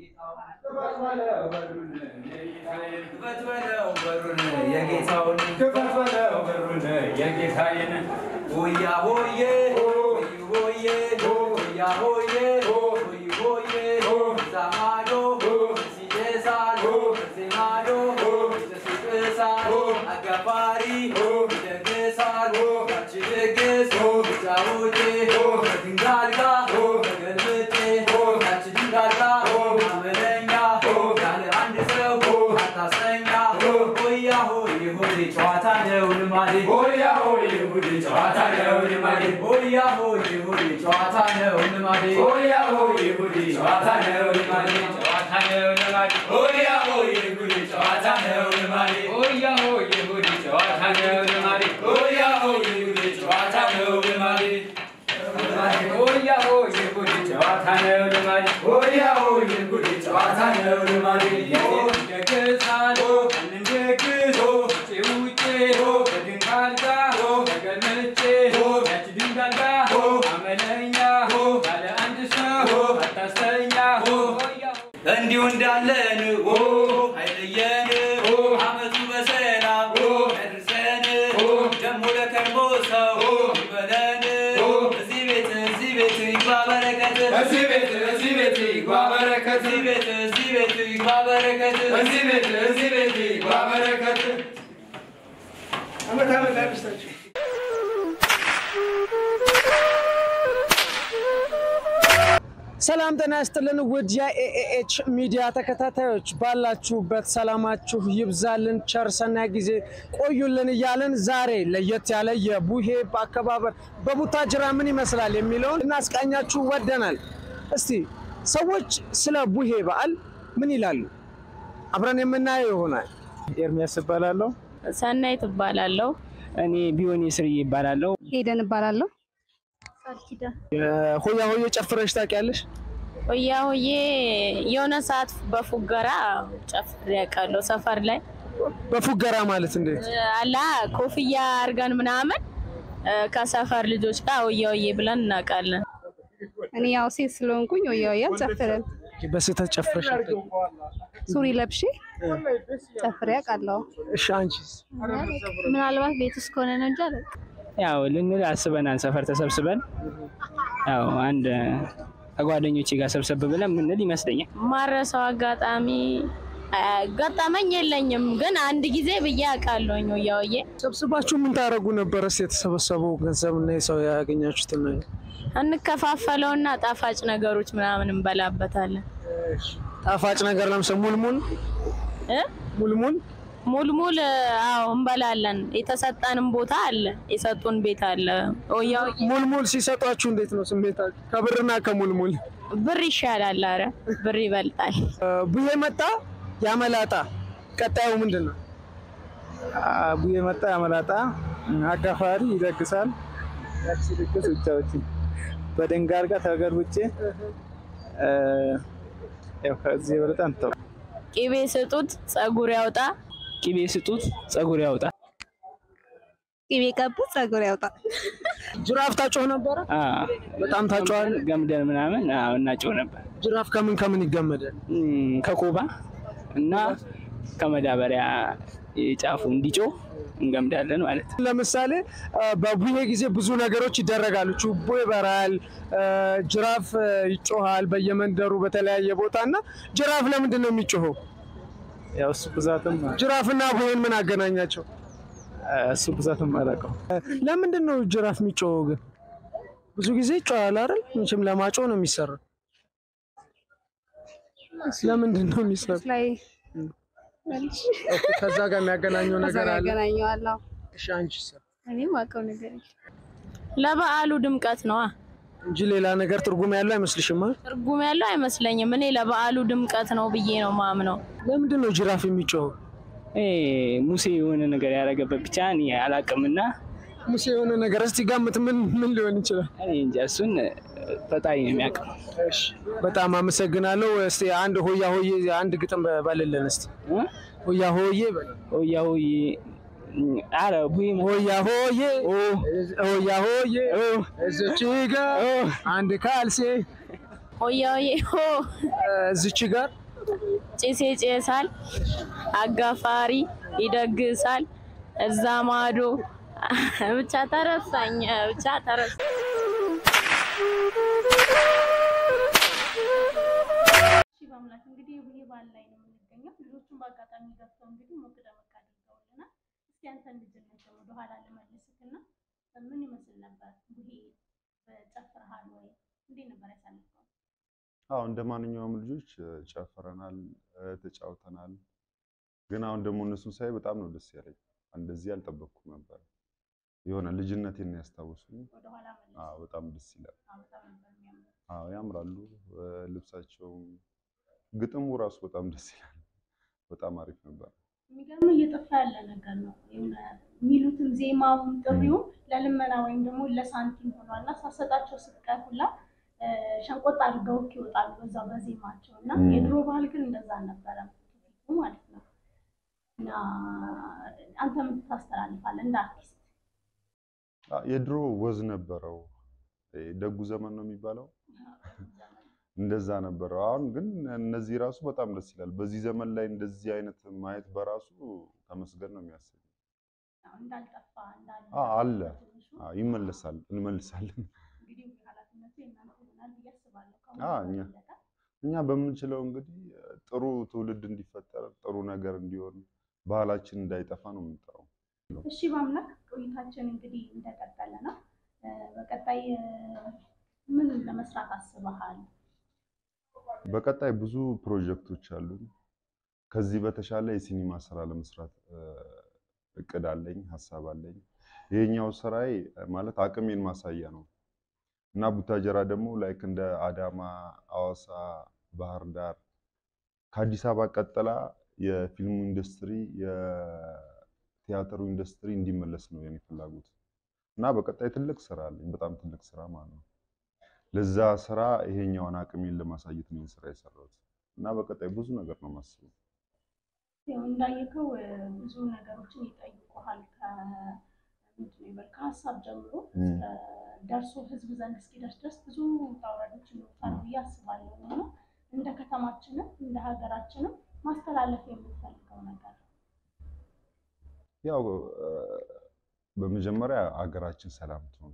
ክፈት በለው በሩን የጌታውን ክፈት በለው በሩን የጌታዬን ሆያ ሆዬ ሆይ ሆዬ ሆያ ሆዬ ሆይ ሆዬ እዛ ማዶ ሲደሳል እዚህ ማዶ ሲጥሳል አጋፋሪ ይደግሳል ያቺ ድግስ ጫውቴ ከድንጋል ጋር ተገልብጬ ያቺ ድንጋል ጋር አመለኛ ያለ አንድ ሰው አታሰኛ ሆያ ሆይ ሆይ ጨዋታ ነው ልማዴ ሆያ ሆይ ሆይ ጨዋታ ነው ልማዴ ሆያ ሆይ ሆይ ጨዋታ ነው ልማዴ ሆያ ሆይ ሆይ ጨዋታ ነው ልማዴ ጨዋታ ነው ልማዴ ሆያ ሆይ ሆይ ጨዋታ ነው ልማዴ ሆያ ሆይ ሆይ ጨዋታ ነው ልማዴ ሆያ ሆይ ሆይ ጨዋታ ነው ልማዴ ሆያ ሆይ ጉድ ጨዋታ ነው ልማዴ ሆያ ሆይ ጉድ ጨዋታ ነው ልማዴ ደግሳል እንደግስ ውጭ ውጭ ከድንጋል ጋር ተገልምጬ ያች ድንጋል ጋር አመለኛ ያለ አንድ ሰው አታስተኛ እንዲሁ እንዳለን አይለየን አመቱ በሰላም ያድርሰን ደግሞ ለከርሞ ሰው ይበለን እዚህ ቤት እዚህ ቤት ይግባ በረከት እዚህ ቤት እዚህ ቤት ይግባ በረከት እዚህ ቤት እዚህ ቤት ይግባ በረከት እዚህ ቤት እዚህ ቤት ይግባ በረከት አመት አመት ያድርሳችሁ። ሰላም ጤና ይስጥልን ውድ የኤኤች ሚዲያ ተከታታዮች ባላችሁበት ሰላማችሁ ይብዛልን፣ ቸር ሰናይ ጊዜ ቆዩልን እያልን ዛሬ ለየት ያለ የቡሄ አከባበር በቡታጅራ ምን ይመስላል የሚለውን እናስቃኛችሁ ወደናል። እስቲ ሰዎች ስለ ቡሄ በዓል ምን ይላሉ? አብረን የምናየው ይሆናል። ኤርሚያስ እባላለሁ። ሰናይ ትባላለሁ። እኔ ቢሆን ስርዬ ይባላለሁ። ሄደን እባላለሁ። ሆያ ሆዬ ጨፍረሽ ታውቂያለሽ? ሆያ ሆዬ የሆነ ሰዓት በፉገራ ጨፍሬ ያውቃለሁ። ሰፈር ላይ በፉገራ ማለት እንዴት? አላ ኮፍያ አድርገን ምናምን እ፣ ከሰፈር ልጆች ጋር ሆያ ሆዬ ብለን እናውቃለን። እኔ ያው ሴት ስለሆንኩኝ ወያ ወያ አልጨፍርም። በስህተት ጨፍረሽ አታውቂም? ሱሪ ለብሼ ጨፍሬ አውቃለሁ። እሺ አንቺስ? ምናልባት ቤት ውስጥ ከሆነ ነው እንጂ አላውቅም። ያው ልንል አስበናል። ሰፈር ተሰብስበን ያው አንድ ከጓደኞቼ ጋር ሰብሰብ ብለን ምንል ይመስለኛል። ማረሰው አጋጣሚ አ፣ ገጠመኝ የለኝም፣ ግን አንድ ጊዜ ብዬ አውቃለሁኝ ሆያ ሆዬ ሰብስባችሁ ምን ታደርጉ ነበር? እስኪ የተሰበሰበው ገንዘብ እና የሰው ያገኛችሁትን ነገር እንከፋፈለውና ጣፋጭ ነገሮች ምናምን እንበላበታለን። ጣፋጭ ነገር ለምሳሌ ሙልሙል እ? ሙልሙል ሙልሙል አዎ እንበላለን። የተሰጠንም ቦታ አለ፣ የሰጡን ቤት አለ። ሆያ ሆዬ ሙልሙል ሲሰጧችሁ እንዴት ነው ስሜታችሁ? ከብርና ከሙልሙል ብር ይሻላል። አረ ብር ይበልጣል። እ፣ ቡሄ መጣ ያመላጣ ቀጣዩ ምንድን ነው? ቡዬ መጣ ያመላጣ አጋፋሪ ይደግሳል። ያቺ ድግስ ውጫዎች በድንጋር ጋር ተገልብጬ እ፣ ያው ከዚህ የበለጠ አንተው ቅቤ ስጡት ጸጉር ያውጣ። ቅቤ ስጡት ጸጉር ያውጣ። ቅቤ ቀቡ ጸጉር ያውጣል። ጅራፍ ታጮህ ነበረ? አ፣ በጣም ታጮሃል። ገምደን ምናምን አዎ፣ እናጨው ነበር ጅራፍ ከምን ከምን ይገመዳል? እም፣ ከኮባ እና ከመዳበሪያ ጫፉ እንዲጮህ እንገምዳለን ማለት ነው። ለምሳሌ እ፣ በቡሄ ጊዜ ብዙ ነገሮች ይደረጋሉ። ችቦ ይበራል፣ እ፣ ጅራፍ እ፣ ይጮሃል በየመንደሩ በተለያየ ቦታ እና ጅራፍ ለምንድን ነው የሚጮኸው? ያው እሱ ብዛትም ጅራፍና ቡሄን ምን አገናኛቸው? እሱ ብዛትም አላውቀው ለምንድን ነው ጅራፍ የሚጮኸው ግን? ብዙ ጊዜ ይጮሃል አይደል? መቼም ለማጮህ ነው የሚሰራው። ለምንድን ነው የሚሰሩ? ላይ ኦኬ፣ ከዛ ጋር የሚያገናኘው ነገር አለ። ያገናኘዋል። አዎ። እሺ አንቺስ? እኔ ማውቀው ነገር የለም። ለበዓሉ ድምቀት ነዋ እንጂ ሌላ ነገር ትርጉም ያለው አይመስልሽም? አ? ትርጉም ያለው አይመስለኝም። እኔ ለበዓሉ ድምቀት ነው ብዬ ነው ማምነው። ለምንድን ነው ጅራፍ የሚጮኸው? ይሄ ሙሴ የሆነ ነገር ያደረገበት ብቻ እኔ አላውቅምና ሙሴ የሆነ ነገር እስቲ ገምት፣ ምን ምን ሊሆን ይችላል? እኔ እንጃ እሱን ፈጣሪ ነው የሚያውቀው። እሺ በጣም አመሰግናለሁ። እስቲ አንድ ሆያ ሆዬ አንድ ግጥም በልልን እስቲ። ሆያ ሆዬ በል። ሆያ ሆዬ አረ ቡይ ሆያ ሆዬ ሆያ ሆዬ እዚች ጋር አንድ ካልሴ ሆያ ሆዬ ሆ እዚች ጋር ጭሴ ጨሳል፣ አጋፋሪ ይደግሳል፣ እዛ ማዶ ብቻ ተረሳኝ፣ ብቻ ተረሳ። እሺ በአምላክ እንግዲህ ይሄ በዓል ላይ ነው የምንገኘው። ልጆቹን በአጋጣሚ ገብተው እንግዲህ ሞቅ ደመቅ አድርገውልናል። እስኪ አንተን ልጅነት ወደኋላ ልመልስክና ምን ይመስል ነበር? ይሄ ጨፍረሃል ወይ? እንዴት ነበር ያሳለፍከው? አዎ እንደ ማንኛውም ልጆች እ፣ ጨፍረናል፣ እ፣ ተጫውተናል። ግን አሁን ደግሞ እነሱን ሳይ በጣም ነው ደስ ያለኝ። እንደዚህ አልጠበቅኩም ነበር። የሆነ ልጅነቴን ነው ያስታወሱኝ። ወደኋላ መለስ አዎ በጣም ደስ ይላል። በጣም ነበር የሚያምረው። አዎ ያምራሉ። እ፣ ልብሳቸውም ግጥሙ ራሱ በጣም ደስ ይላል። በጣም አሪፍ ነበር። የሚገርም እየጠፋ ያለ ነገር ነው። የሆነ የሚሉትም ዜማውም ጥሪውም ለልመና ወይም ደግሞ ለሳንቲም ሆኗል እና ሳሰጣቸው ስትቀር ሁላ እ፣ ሸንቆጥ አድርገው ይወጣሉ በዛው በዜማቸው እና ም። የድሮ ባህል ግን እንደዛ አልነበረም ፊቱ ማለት ነው። እና አንተ ምን ታስተላልፋለህ እንደ አርቲስት? አ፣ የድሮ ወዝ ነበረው። እ፣ ደጉ ዘመን ነው የሚባለው እንደዛ ነበረው። አሁን ግን እነዚህ ራሱ በጣም ደስ ይላል። በዚህ ዘመን ላይ እንደዚህ አይነት ማየት በራሱ ተመስገን ነው የሚያሰኝ። ያው እንዳልጠፋ እንዳለ አ፣ አለ በትንሹ አ፣ ይመለሳል፣ እንመልሳለን። እንግዲህ ኃላፊነቱ የእናንተ ይሆናል ብዬ አስባለሁ። አ፣ ከአሁን እኛ በበለጠ እኛ በምንችለው እንግዲህ ጥሩ ትውልድ እንዲፈጠር ጥሩ ነገር እንዲሆን ባህላችን እንዳይጠፋ ነው የምንጠራው። እሺ በአምላክ ቆይታችን እንግዲህ እንደቀጠለ ነው። እ፣ በቀጣይ እ፣ ምን ለመስራት አስበሃል? በቀጣይ ብዙ ፕሮጀክቶች አሉን። ከዚህ በተሻለ የሲኒማ ስራ ለመስራት እ፣ እቅድ አለኝ፣ ሀሳብ አለኝ። ይሄኛው ስራዬ ማለት አቅሜን ማሳያ ነው እና ቡታጀራ ደግሞ ላይክ እንደ አዳማ፣ አዋሳ፣ ባህር ዳር ከአዲስ አበባ ቀጥላ የፊልሙ ኢንዱስትሪ የቲያትሩ ኢንዱስትሪ እንዲመለስ ነው የኔ ፍላጎት እና በቀጣይ ትልቅ ስራ አለኝ፣ በጣም ትልቅ ስራ ማለት ነው። ለዛ ስራ ይሄኛውን አቅሜን ለማሳየት ነው ይህን ስራ የሰራሁት እና በቀጣይ ብዙ ነገር ነው የማስበው። ያው እንዳየከው እ፣ ብዙ ነገሮችን ይጠይቁሃል። ከ- ምንድን ነው ይበል ከሀሳብ ጀምሮ ም። እስከ ደርሶ ህዝብ ዘንድ እስኪደርስ ድረስ ብዙ ውጣ ውረዶች ይኖሩታል ብዬ አስባለሁ እና እንደ ከተማችንም እንደ ሀገራችንም ማስተላለፍ የምትፈልገው ነገር ያው እ፣ በመጀመሪያ ሀገራችን ሰላም ትሆን፣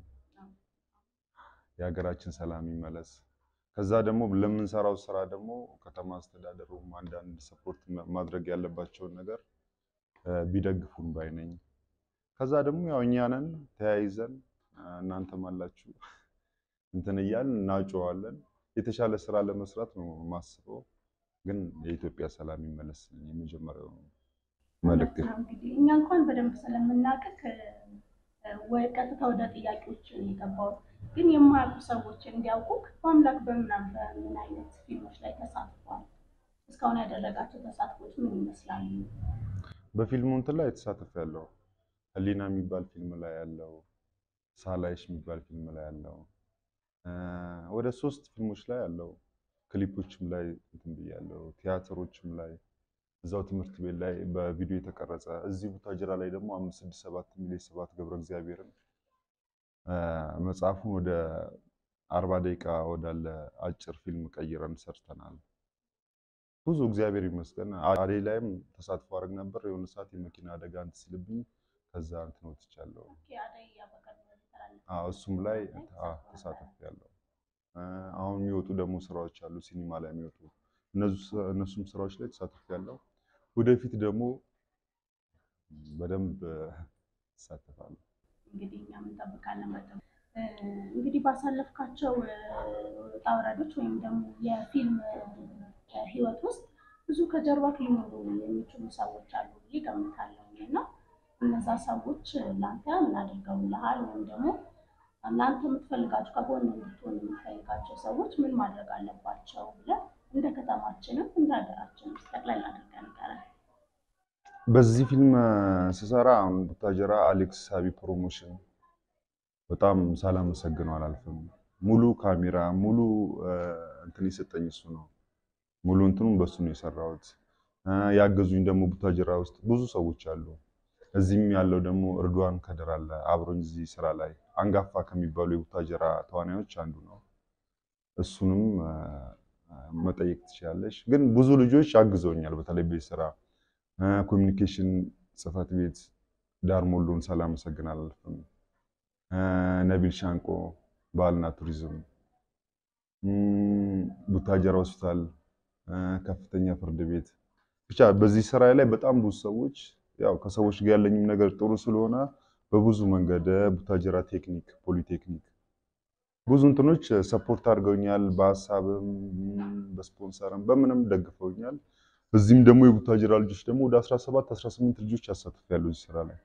የሀገራችን ሰላም ይመለስ። ከዛ ደግሞ ለምንሰራው ስራ ደግሞ ከተማ አስተዳደሩም አንዳንድ ሰፖርት ማድረግ ያለባቸውን ነገር እ፣ ቢደግፉን ባይ ነኝ። ከዛ ደግሞ ያው እኛንን ተያይዘን እ፣ እናንተም አላችሁ እንትን እያልን እናጨዋለን። የተሻለ ስራ ለመስራት ነው የማስበው። ግን የኢትዮጵያ ሰላም ይመለስ የመጀመሪያው መልእክት ነው እንግዲህ እኛ እንኳን በደንብ ስለምናውቅህ እ፣ ወይ ቀጥታ ወደ ጥያቄዎች ነው የገባሁት። ግን የማያውቁ ሰዎች እንዲያውቁክ በአምላክ በምናም በምን አይነት ፊልሞች ላይ ተሳትፏል? እስካሁን ያደረጋቸው ተሳትፎች ምን ይመስላሉ? በፊልሙ እንትን ላይ የተሳተፈ ያለው ህሊና የሚባል ፊልም ላይ ያለው ሳላይሽ የሚባል ፊልም ላይ ያለው እ፣ ወደ ሶስት ፊልሞች ላይ ያለው ክሊፖችም ላይ እንትን ብያለሁ። ቲያትሮችም ላይ እዛው ትምህርት ቤት ላይ በቪዲዮ የተቀረጸ እዚህ ቡታጅራ ላይ ደግሞ አምስት ስድስት ሰባት ሚሊዮን ሰባት ገብረ እግዚአብሔርን እ፣ መጽሐፉን ወደ አርባ ደቂቃ ወዳለ አጭር ፊልም ቀይረን ሰርተናል። ብዙ እግዚአብሔር ይመስገን። አዴ ላይም ተሳትፎ አድርግ ነበር። የሆነ ሰዓት የመኪና አደጋ እንትን ሲልብኝ ከዛ እንትን ወጥቻለሁ። አደይ በቀድሞ የተላለፈ አዎ እሱም ላይ አዎ ተሳትፍ ያለው አሁን የሚወጡ ደግሞ ስራዎች አሉ፣ ሲኒማ ላይ የሚወጡ እነሱ- እነሱም ስራዎች ላይ ተሳትፍ ያለው ወደፊት ደግሞ በደንብ እሳተፋለሁ። እንግዲህ እኛም እንጠብቃለን። በጣም እ፣ እንግዲህ ባሳለፍካቸው እ፣ ውጣ ውረዶች ወይም ደግሞ የፊልም እ፣ ህይወት ውስጥ ብዙ ከጀርባ ሊኖሩ የሚችሉ ሰዎች አሉ ብዬ እገምታለሁ እና እነዛ ሰዎች ለአንተ ምን አድርገውልሃል ወይም ደግሞ ለአንተ የምትፈልጋቸው ከጎን እንድትሆን የምትፈልጋቸው ሰዎች ምን ማድረግ አለባቸው ብለህ እንደ ከተማችንም እንደ ሀገራችንም ጠቅላላ አድርገህ ንገረን። በዚህ ፊልም ስሰራ አሁን ቡታጀራ አሌክስ ሳቢ ፕሮሞሽን በጣም ሳላመሰግነው አላልፍም። ሙሉ ካሜራ ሙሉ እንትን የሰጠኝ እሱ ነው። ሙሉ እንትኑም በሱ ነው የሰራሁት። ያገዙኝ ደግሞ ቡታጀራ ውስጥ ብዙ ሰዎች አሉ። እዚህም ያለው ደግሞ እርዷን ከድር አለ አብሮኝ እዚህ ስራ ላይ አንጋፋ ከሚባሉ የቡታጀራ ተዋናዮች አንዱ ነው። እሱንም መጠየቅ ትችላለሽ። ግን ብዙ ልጆች አግዘውኛል። በተለይ ቤት ስራ ኮሚኒኬሽን ጽህፈት ቤት ዳር ሞሎን ሳላመሰግን አላልፍም። ነቢል ሻንቆ ባህልና ቱሪዝም፣ ቡታጀራ ሆስፒታል፣ ከፍተኛ ፍርድ ቤት ብቻ በዚህ ስራ ላይ በጣም ብዙ ሰዎች ያው ከሰዎች ጋር ያለኝም ነገር ጥሩ ስለሆነ በብዙ መንገድ ቡታጀራ ቴክኒክ፣ ፖሊቴክኒክ ብዙ እንትኖች ሰፖርት አድርገውኛል። በሀሳብም በስፖንሰርም በምንም ደግፈውኛል። እዚህም ደግሞ የቡታጀራ ልጆች ደግሞ ወደ 17 18 ልጆች ያሳትፋሉ እዚህ ስራ ላይ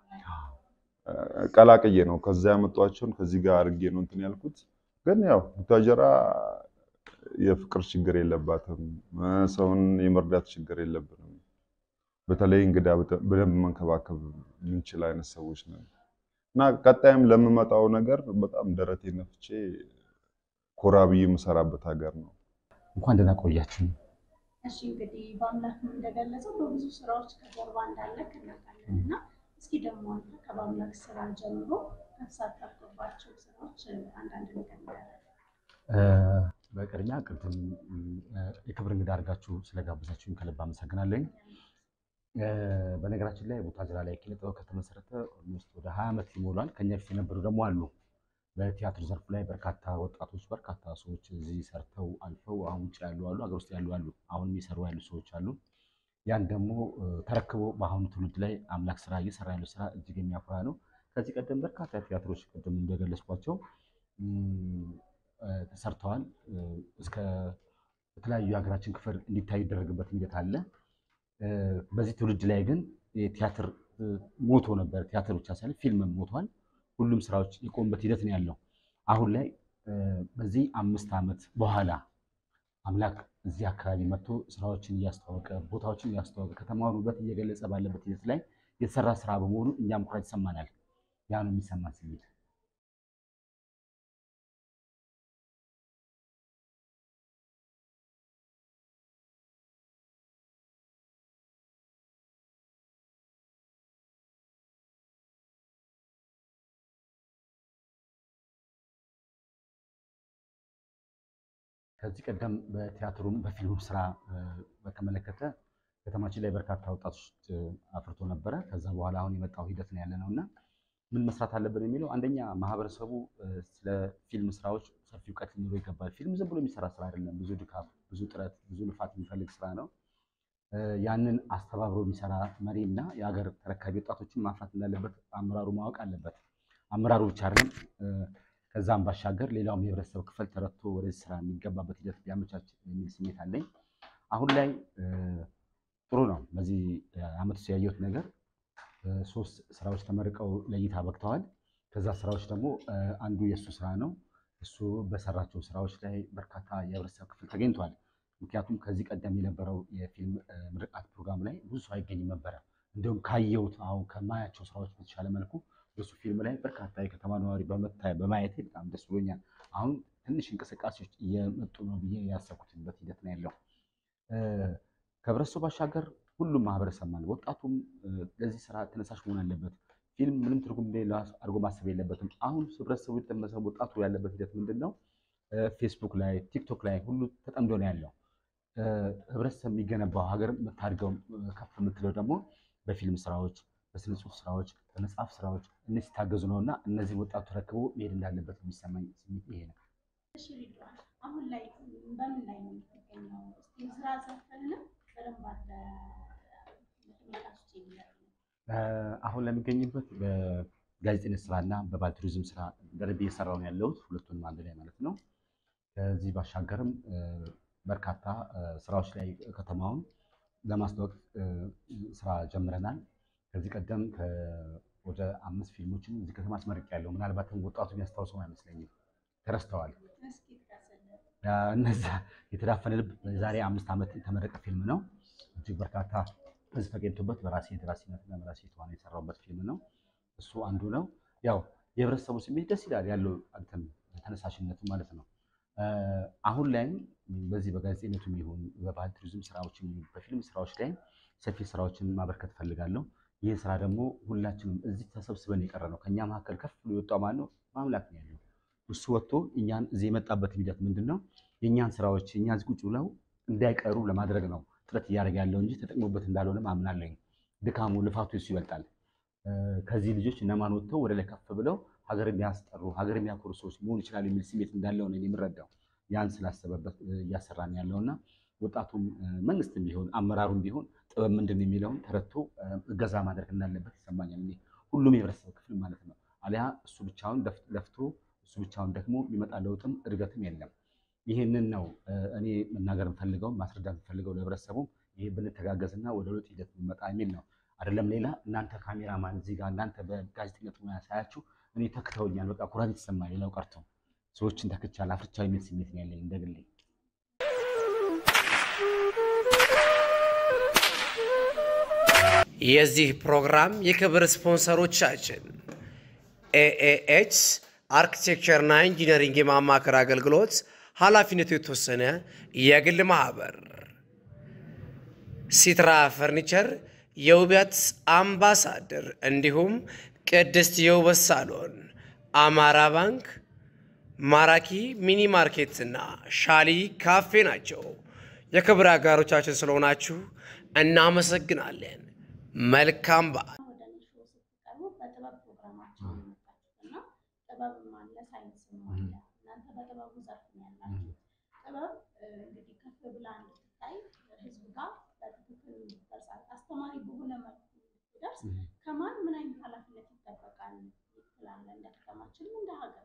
ቀላቅዬ ነው ከዛ ያመጧቸውን ከዚህ ጋር አድርጌ ነው እንትን ያልኩት። ግን ያው ቡታጀራ የፍቅር ችግር የለባትም፣ ሰውን የመርዳት ችግር የለብንም። በተለይ እንግዳ በደንብ መንከባከብ የምንችል አይነት ሰዎች ነን እና ቀጣይም ለምመጣው ነገር በጣም ደረቴ ነፍቼ ኮራ ብዬ የምሰራበት ሀገር ነው። እንኳን ደህና ቆያችሁ። እሺ እንግዲህ በአምላክ እንደገለጸው በብዙ ስራዎች ከጀርባ እንዳለ እናውቃለን እና እስኪ ደግሞ አንተ ከበአምላክ ስራ ጀምሮ ከተሳተፍክባቸው ስራዎች አንዳንድ ነገር ንገረን። በቅድሚያ ቅድም የክብር እንግዳ አድርጋችሁ ስለጋበዛችሁኝ ከልብ አመሰግናለኝ። በነገራችን ላይ ቡታጀራ ላይ ኪነ ጥበብ ከተመሰረተ ኦልሞስት ወደ ሀያ ዓመት ይሞላል። ከኛ በፊት የነበሩ ደግሞ አሉ። በቲያትር ዘርፍ ላይ በርካታ ወጣቶች በርካታ ሰዎች እዚህ ሰርተው አልፈው አሁን ውጭ ያሉ አሉ፣ ሀገር ውስጥ ያሉ አሉ፣ አሁን የሚሰሩ ያሉ ሰዎች አሉ። ያን ደግሞ ተረክቦ በአሁኑ ትውልድ ላይ አምላክ ስራ እየሰራ ያለው ስራ እጅግ የሚያኮራ ነው። ከዚህ ቀደም በርካታ ቲያትሮች ቅድም እንደገለጽኳቸው ተሰርተዋል። እስከ የተለያዩ የሀገራችን ክፍል እንዲታይ ይደረግበት ሂደት አለ። በዚህ ትውልድ ላይ ግን ቲያትር ሞቶ ነበር። ቲያትር ብቻ ሳይሆን ፊልምም ሞቷል። ሁሉም ስራዎች የቆሙበት ሂደት ነው ያለው። አሁን ላይ በዚህ አምስት ዓመት በኋላ አምላክ እዚህ አካባቢ መጥቶ ስራዎችን እያስተዋወቀ ቦታዎችን እያስተዋወቀ ከተማውን ውበት እየገለጸ ባለበት ሂደት ላይ የተሰራ ስራ በመሆኑ እኛም ኩራት ይሰማናል። ያ ነው የሚሰማን ስሜት። ከዚህ ቀደም በቲያትሩም በፊልሙም ስራ በተመለከተ ከተማችን ላይ በርካታ ወጣቶች አፍርቶ ነበረ። ከዛ በኋላ አሁን የመጣው ሂደት ነው ያለ ነው እና ምን መስራት አለብን የሚለው አንደኛ ማህበረሰቡ ስለ ፊልም ስራዎች ሰፊ እውቀት ሊኖረው ይገባል። ፊልም ዝም ብሎ የሚሰራ ስራ አይደለም። ብዙ ድካም፣ ብዙ ጥረት፣ ብዙ ልፋት የሚፈልግ ስራ ነው። ያንን አስተባብሮ የሚሰራ መሪ እና የሀገር ተረካቢ ወጣቶችን ማፍራት እንዳለበት አመራሩ ማወቅ አለበት። አመራሩ ብቻ አይደለም ከዛም ባሻገር ሌላውም የህብረተሰብ ክፍል ተረድቶ ወደዚህ ስራ የሚገባበት ሂደት ቢያመቻች የሚል ስሜት አለኝ። አሁን ላይ ጥሩ ነው። በዚህ አመት ውስጥ ያየሁት ነገር ሶስት ስራዎች ተመርቀው ለእይታ በቅተዋል። ከዛ ስራዎች ደግሞ አንዱ የእሱ ስራ ነው። እሱ በሰራቸው ስራዎች ላይ በርካታ የህብረተሰብ ክፍል ተገኝቷል። ምክንያቱም ከዚህ ቀደም የነበረው የፊልም ምርቃት ፕሮግራም ላይ ብዙ ሰው አይገኝም ነበረ። እንዲሁም ካየሁት አሁን ከማያቸው ስራዎች በተሻለ መልኩ በሱ ፊልም ላይ በርካታ የከተማ ነዋሪ በማየቴ በጣም ደስ ብሎኛል። አሁን ትንሽ እንቅስቃሴዎች እየመጡ ነው ብዬ ያሰብኩትበት ሂደት ነው ያለው። ከህብረተሰቡ ባሻገር ሁሉም ማህበረሰብ ማለት ወጣቱም ለዚህ ስራ ተነሳሽ መሆን አለበት። ፊልም ምንም ትርጉም እንደሌለው አድርጎ ማሰብ የለበትም። አሁን ህብረተሰቡ የተመሰቡ ወጣቱ ያለበት ሂደት ምንድን ነው? ፌስቡክ ላይ ቲክቶክ ላይ ሁሉ ተጠምዶ ነው ያለው። ህብረተሰብ የሚገነባው ሀገር የምታድገው ከፍ የምትለው ደግሞ በፊልም ስራዎች በስነ ጽሁፍ ስራዎች፣ በመጽሐፍ ስራዎች እነዚህ ሲታገዙ ነው እና እነዚህ ወጣቱ ተረክቦ መሄድ እንዳለበት የሚሰማኝ ስሜት ይሄ ነው። እሺ ሪድዋን፣ አሁን ላይ በምን ላይ ነው የምትገኘው? እስኪ ስራ ዘርፍህንም በደንብ አድርገህ ለተመልካቾች የሚነግረን። አሁን ለሚገኝበት በጋዜጠኝነት ስራ እና በባህል ቱሪዝም ስራ በደንብ እየሰራሁ ነው ያለሁት፣ ሁለቱንም አንድ ላይ ማለት ነው። ከዚህ ባሻገርም በርካታ ስራዎች ላይ ከተማውን ለማስተዋወቅ ስራ ጀምረናል። ከዚህ ቀደም ወደ አምስት ፊልሞችን እዚህ ከተማ አስመርቄያለሁ። ምናልባትም ወጣቱ የሚያስታውሰው አይመስለኝም፣ ተረስተዋል። እነዛ የተዳፈነ ልብ የዛሬ አምስት ዓመት የተመረቀ ፊልም ነው። እጅግ በርካታ ህዝብ ተገኝቶበት በራሴ ደራሲነትና በራሴ ተዋናይ የሰራሁበት ፊልም ነው። እሱ አንዱ ነው። ያው የህብረተሰቡ ስሜት ደስ ይላል ያለው አንተም ተነሳሽነቱ ማለት ነው። አሁን ላይም በዚህ በጋዜጠኝነቱም ይሁን በባህል ቱሪዝም ስራዎችም ይሁን በፊልም ስራዎች ላይ ሰፊ ስራዎችን ማበርከት ፈልጋለሁ። ይህ ስራ ደግሞ ሁላችንም እዚህ ተሰብስበን የቀረ ነው። ከእኛ መካከል ከፍ ብሎ የወጣው ማን ነው? ማምላክ ነው ያለው። እሱ ወጥቶ እኛን እዚህ የመጣበት ሂደት ምንድን ነው? የእኛን ስራዎች እኛ እዚህ ቁጭ ብለው እንዳይቀሩ ለማድረግ ነው ጥረት እያደረገ ያለው እንጂ ተጠቅሞበት እንዳልሆነም አምናለኝ። ድካሙ ልፋቱ እሱ ይበልጣል። ከዚህ ልጆች እነማን ወጥተው ወደ ላይ ከፍ ብለው ሀገር የሚያስጠሩ ሀገር የሚያኮሩ ሰዎች መሆን ይችላል የሚል ስሜት እንዳለው ነው የምረዳው። ያን ስላሰበበት እያሰራን ያለውና ወጣቱም መንግስትም ቢሆን አመራሩም ቢሆን ጥበብ ምንድን ነው የሚለውን ተረድቶ እገዛ ማድረግ እንዳለበት ይሰማኛል። እኔ ሁሉም የህብረተሰብ ክፍል ማለት ነው። አሊያ እሱ ብቻውን ለፍቶ እሱ ብቻውን ደግሞ የሚመጣ ለውጥም እድገትም የለም። ይህንን ነው እኔ መናገር የምፈልገው ማስረዳት የምፈልገው ለህብረተሰቡም ይህ ብንተጋገዝና ወደ ለውጥ ሂደት ብንመጣ የሚል ነው። አይደለም ሌላ እናንተ ካሜራማን እዚህ ጋር እናንተ በጋዜጠኝነት ሙያ ሳያችሁ እኔ ተክተውኛል። በቃ ኩራት የተሰማኝ ሌላው ቀርቶ ሰዎችን ተክቻለሁ አፍርቻለሁ የሚል ስሜት ነው ያለኝ እንደግሌ። የዚህ ፕሮግራም የክብር ስፖንሰሮቻችን ኤኤኤች አርኪቴክቸርና ኢንጂነሪንግ የማማከር አገልግሎት ኃላፊነቱ የተወሰነ የግል ማህበር፣ ሲትራ ፈርኒቸር የውበት አምባሳደር፣ እንዲሁም ቅድስት የውበት ሳሎን፣ አማራ ባንክ፣ ማራኪ ሚኒ ማርኬትና ሻሊ ካፌ ናቸው። የክብር አጋሮቻችን ስለሆናችሁ እናመሰግናለን። መልካም በዓል። ወደ እኔ ሾው ስትቀርቡ በጥበብ ፕሮግራማችን ነው የመጣችሁት እና ጥበብም አለ ሳይንስም አለ። እናንተ በጥበቡ ዘርፍ ነው ያላችሁት። ጥበብ እንግዲህ ከፍ ብላ እንድትታይ ህዝብ ጋር በትክክል እንድትደርስ አስተማሪ በሆነ መልኩ እንድትደርስ ከማን ምን አይነት ኃላፊነት ይጠበቃል ትላለህ? እንደ ከተማችንም እንደ ሀገር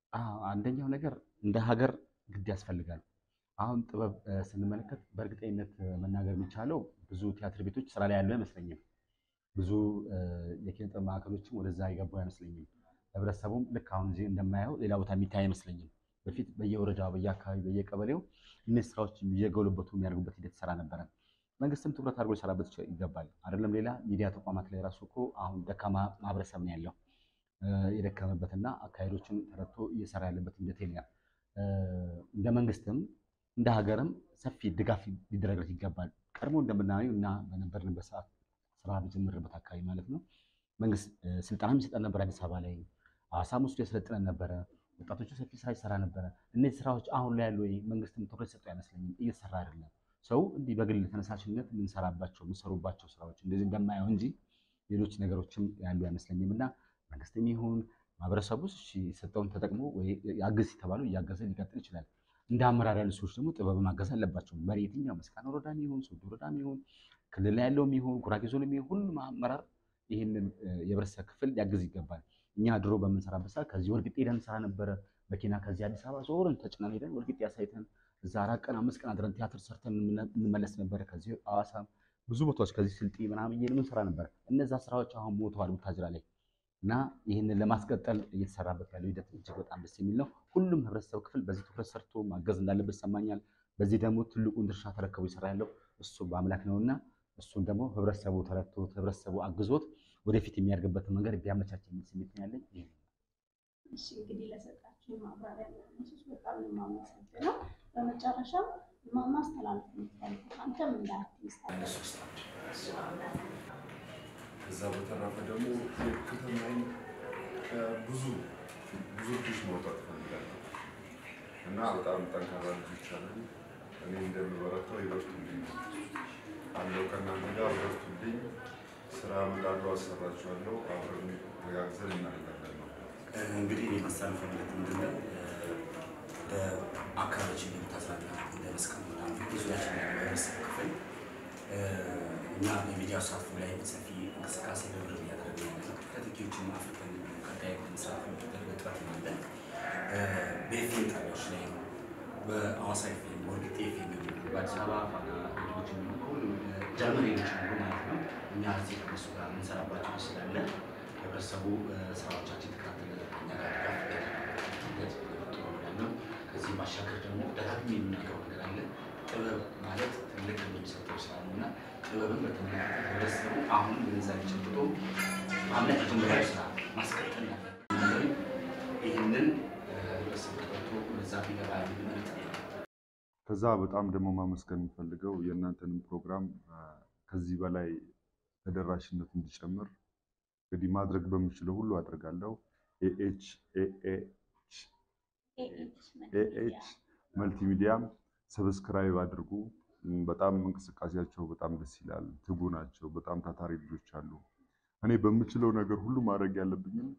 አንደኛው ነገር እንደ ሀገር ግድ ያስፈልጋል። አሁን ጥበብ ስንመለከት በእርግጠኝነት መናገር የሚቻለው ብዙ ቲያትር ቤቶች ስራ ላይ ያለው አይመስለኝም። ብዙ የኪነ ጥበብ ማዕከሎችም ወደዛ የገቡ አይመስለኝም። ህብረተሰቡም ልክ አሁን እዚህ እንደማየው ሌላ ቦታ የሚታይ አይመስለኝም። በፊት በየወረዳው፣ በየአካባቢ፣ በየቀበሌው እነዚህ ስራዎች እየጎለበቱ የሚያደርጉበት ሂደት ይሰራ ነበረ። መንግስትም ትኩረት አድርጎ ሊሰራበት ይገባል። አይደለም ሌላ ሚዲያ ተቋማት ላይ ራሱ እኮ አሁን ደካማ ማህበረሰብ ነው ያለው የደከመበትና አካሄዶችን ተረድቶ እየሰራ ያለበት ሂደት የለም። እንደ መንግስትም እንደ ሀገርም ሰፊ ድጋፍ ሊደረግለት ይገባል። ቀድሞ እንደምናየው እና በነበርንበት ሰዓት ስራ በጀመርንበት አካባቢ ማለት ነው መንግስት ስልጠናም ይሰጠን ነበር። አዲስ አበባ ላይ ሐዋሳም ውስጥ ያሰለጥነን ነበረ። ወጣቶቹ ሰፊ ስራ ይሰራ ነበረ። እነዚህ ስራዎች አሁን ላይ ያሉ መንግስትም ትኩረት ሰጠው አይመስለኝም፣ እየተሰራ አይደለም። ሰው እንዲህ በግል ተነሳሽነት የምንሰራባቸው የምንሰሩባቸው ስራዎች እንደዚህ እንደማየው እንጂ ሌሎች ነገሮችም ያሉ አይመስለኝም እና መንግስትም ይሁን ማህበረሰቡ የሰጠውን ተጠቅሞ ያግዝ የተባሉ እያገዘ ሊቀጥል ይችላል። እንደ አመራር ያሉ ሰዎች ደግሞ ጥበብ ማገዝ አለባቸው። መሪ የትኛው መስቃን ወረዳም ይሁን ሶዶ ወረዳም ይሁን ክልል ላይ ያለውም ይሁን ጉራጌ ዞንም ይሁን ሁሉም አመራር ይህንን የህብረተሰብ ክፍል ሊያግዝ ይገባል። እኛ ድሮ በምንሰራበት ሰዓት ከዚህ ወልቂጤ ሄደን እንሰራ ነበረ። መኪና ከዚህ አዲስ አበባ ዞርን ተጭነን ሄደን ወልቂጤ አሳይተን እዛ አራት ቀን አምስት ቀን አድረን ቲያትር ሰርተን እንመለስ ነበረ። ከዚህ ሐዋሳ ብዙ ቦታዎች ከዚህ ስልጤ ምናምን እየሄድን እንሰራ ነበረ። እነዛ ስራዎች አሁን ሞተዋል ቡታጅራ ላይ እና ይህንን ለማስቀጠል እየተሰራበት ያለው ሂደት እጅግ በጣም ደስ የሚል ነው። ሁሉም ህብረተሰብ ክፍል በዚህ ትኩረት ሰርቶ ማገዝ እንዳለበት ይሰማኛል። በዚህ ደግሞ ትልቁን ድርሻ ተረከቡ ይሰራ ያለው እሱ በአምላክ ነውና እሱን ደግሞ ህብረተሰቡ ተረድቶት ህብረተሰቡ አግዞት ወደፊት የሚያደርግበትን መንገድ ቢያመቻች የሚል ስሜት ነው ያለኝ። ይህ እሺ እንግዲህ ለሰጣችሁ ማብራሪያ ለነሱስ በጣም ነው የማመሰግነው። በመጨረሻም ማስተላለፍ የምትፈልጉት አንተም እንደ አርቲስት ከዛ በተረፈ ደግሞ የከተማዬን ብዙ ብዙ ልጆች ማውጣት እፈልጋለሁ እና በጣም ጠንካራ ልጆች አሉ። እኔ እንደምበረታው ይበርቱልኝ አለው ከእናንተ ጋር በርቱልኝ። ስራ እመጣለሁ፣ አሰራችኋለሁ። አብረን ተጋግዘን እናደርጋለን ነው። እንግዲህ እኔ ማስተላለፍ ማለት ምንድን ነው በአካባቢያችን የምታስራና እንደ መስቀል ምናምን ብዙያችን የህብረተሰብ ክፍል እኛ በሚዲያ ተሳትፎ ላይ ሰፊ እንቅስቃሴ በብር እያደረግን ያለ ነው። ከተኪዎችን አፍሪካን ቀጣይ መስራት የሚደረግ ጥረት አለ። በኤፍኤም ጣቢያዎች ላይ በአዋሳ ኤፍኤም ወርቅጤ ኤፍኤም በአዲስ አበባ ፋና ሌሎች ሁሉም ጀርመን ሌሎች ሁሉ ማለት ነው። እኛ እዚህ ከነሱ ጋር የምንሰራባቸው ስላለ ህብረተሰቡ ስራዎቻችን ተከታተለ እኛ ጋር ድጋፍ ጥሩ ነው። ከዚህ ባሻገር ደግሞ ደጋግሜ የምናገረው ነገር አለ። ጥበብ ማለት ትልቅ የሚሰጠው ስራ ነው እና ጥበብን በተመለከተ ህብረተሰቡ አሁንም ግንዛቤ ጨብጦ ማምለት የጀመረው ስራ ማስቀጠል ያለ ይህንን ህብረተሰቡ ተቀብቶ ወደዛ ቢገባ የሚል መልዕክት ነው። ከዛ በጣም ደግሞ ማመስገን የምፈልገው የእናንተንም ፕሮግራም ከዚህ በላይ ተደራሽነት እንዲጨምር እንግዲህ ማድረግ በምችለው ሁሉ አድርጋለሁ። ኤኤች ኤኤች ኤኤች መልቲሚዲያም ሰብስክራይብ አድርጉ። በጣም እንቅስቃሴያቸው በጣም ደስ ይላል። ትጉ ናቸው። በጣም ታታሪ ልጆች አሉ። እኔ በምችለው ነገር ሁሉ ማድረግ ያለብኝም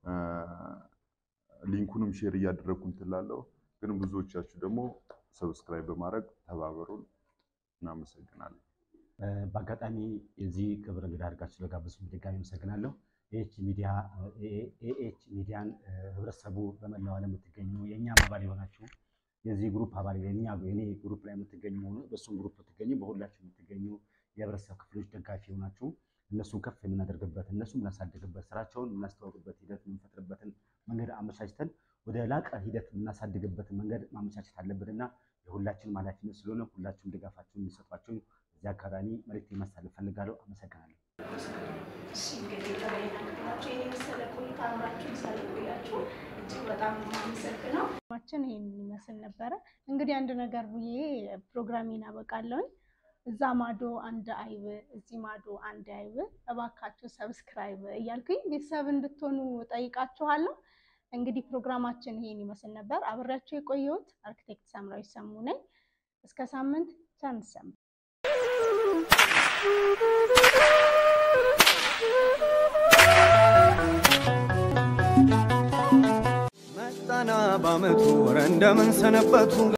ሊንኩንም ሼር እያደረግኩ ትላለሁ። ግን ብዙዎቻችሁ ደግሞ ሰብስክራይብ በማድረግ ተባበሩን። እናመሰግናለን። በአጋጣሚ የዚህ ክብር እንግዳ አድርጋችሁ ስለጋበዙኝ ድጋሚ አመሰግናለሁ። ኤኤች ሚዲያ ኤኤች ሚዲያን ህብረተሰቡ በመላው ዓለም የምትገኙ የእኛም አባል የሆናችሁ የዚህ ግሩፕ አባል የኛ የኔ ግሩፕ ላይ የምትገኙ ሆኑ በእሱም ግሩፕ የምትገኙ በሁላችሁ የምትገኙ የህብረተሰብ ክፍሎች ደጋፊ የሆናችሁ እነሱን ከፍ የምናደርግበት እነሱ የምናሳድግበት ስራቸውን የምናስተዋውቅበት ሂደት የምንፈጥርበትን መንገድ አመቻችተን ወደ ላቀ ሂደት የምናሳድግበትን መንገድ ማመቻቸት አለብን እና የሁላችንም ኃላፊነት ስለሆነ ሁላችሁም ድጋፋችሁን የሚሰጧቸው እዚህ አጋጣሚ መልዕክት ማስተላለፍ ፈልጋለሁ። አመሰግናለሁ። እሺ እንግዲህ ተመልካቾቻችን የኔ መሰለ ቆይታ አብራችሁን ስለቆያችሁ እጅግ በጣም ነው የማመሰግነው። ማችን ይሄን ይመስል ነበረ። እንግዲህ አንድ ነገር ብዬ ፕሮግራሜን አበቃለሁኝ። እዛ ማዶ አንድ አይብ፣ እዚህ ማዶ አንድ አይብ፣ እባካችሁ ሰብስክራይብ እያልኩኝ ቤተሰብ እንድትሆኑ ጠይቃችኋለሁ። እንግዲህ ፕሮግራማችን ይሄን ይመስል ነበር። አብሬያችሁ የቆየሁት አርክቴክት ሳምራዊት ሰሙ ነኝ። እስከ ሳምንት ቻው እንሰማ። መጣና በአመቱ ወረ እንደምን ሰነበቱ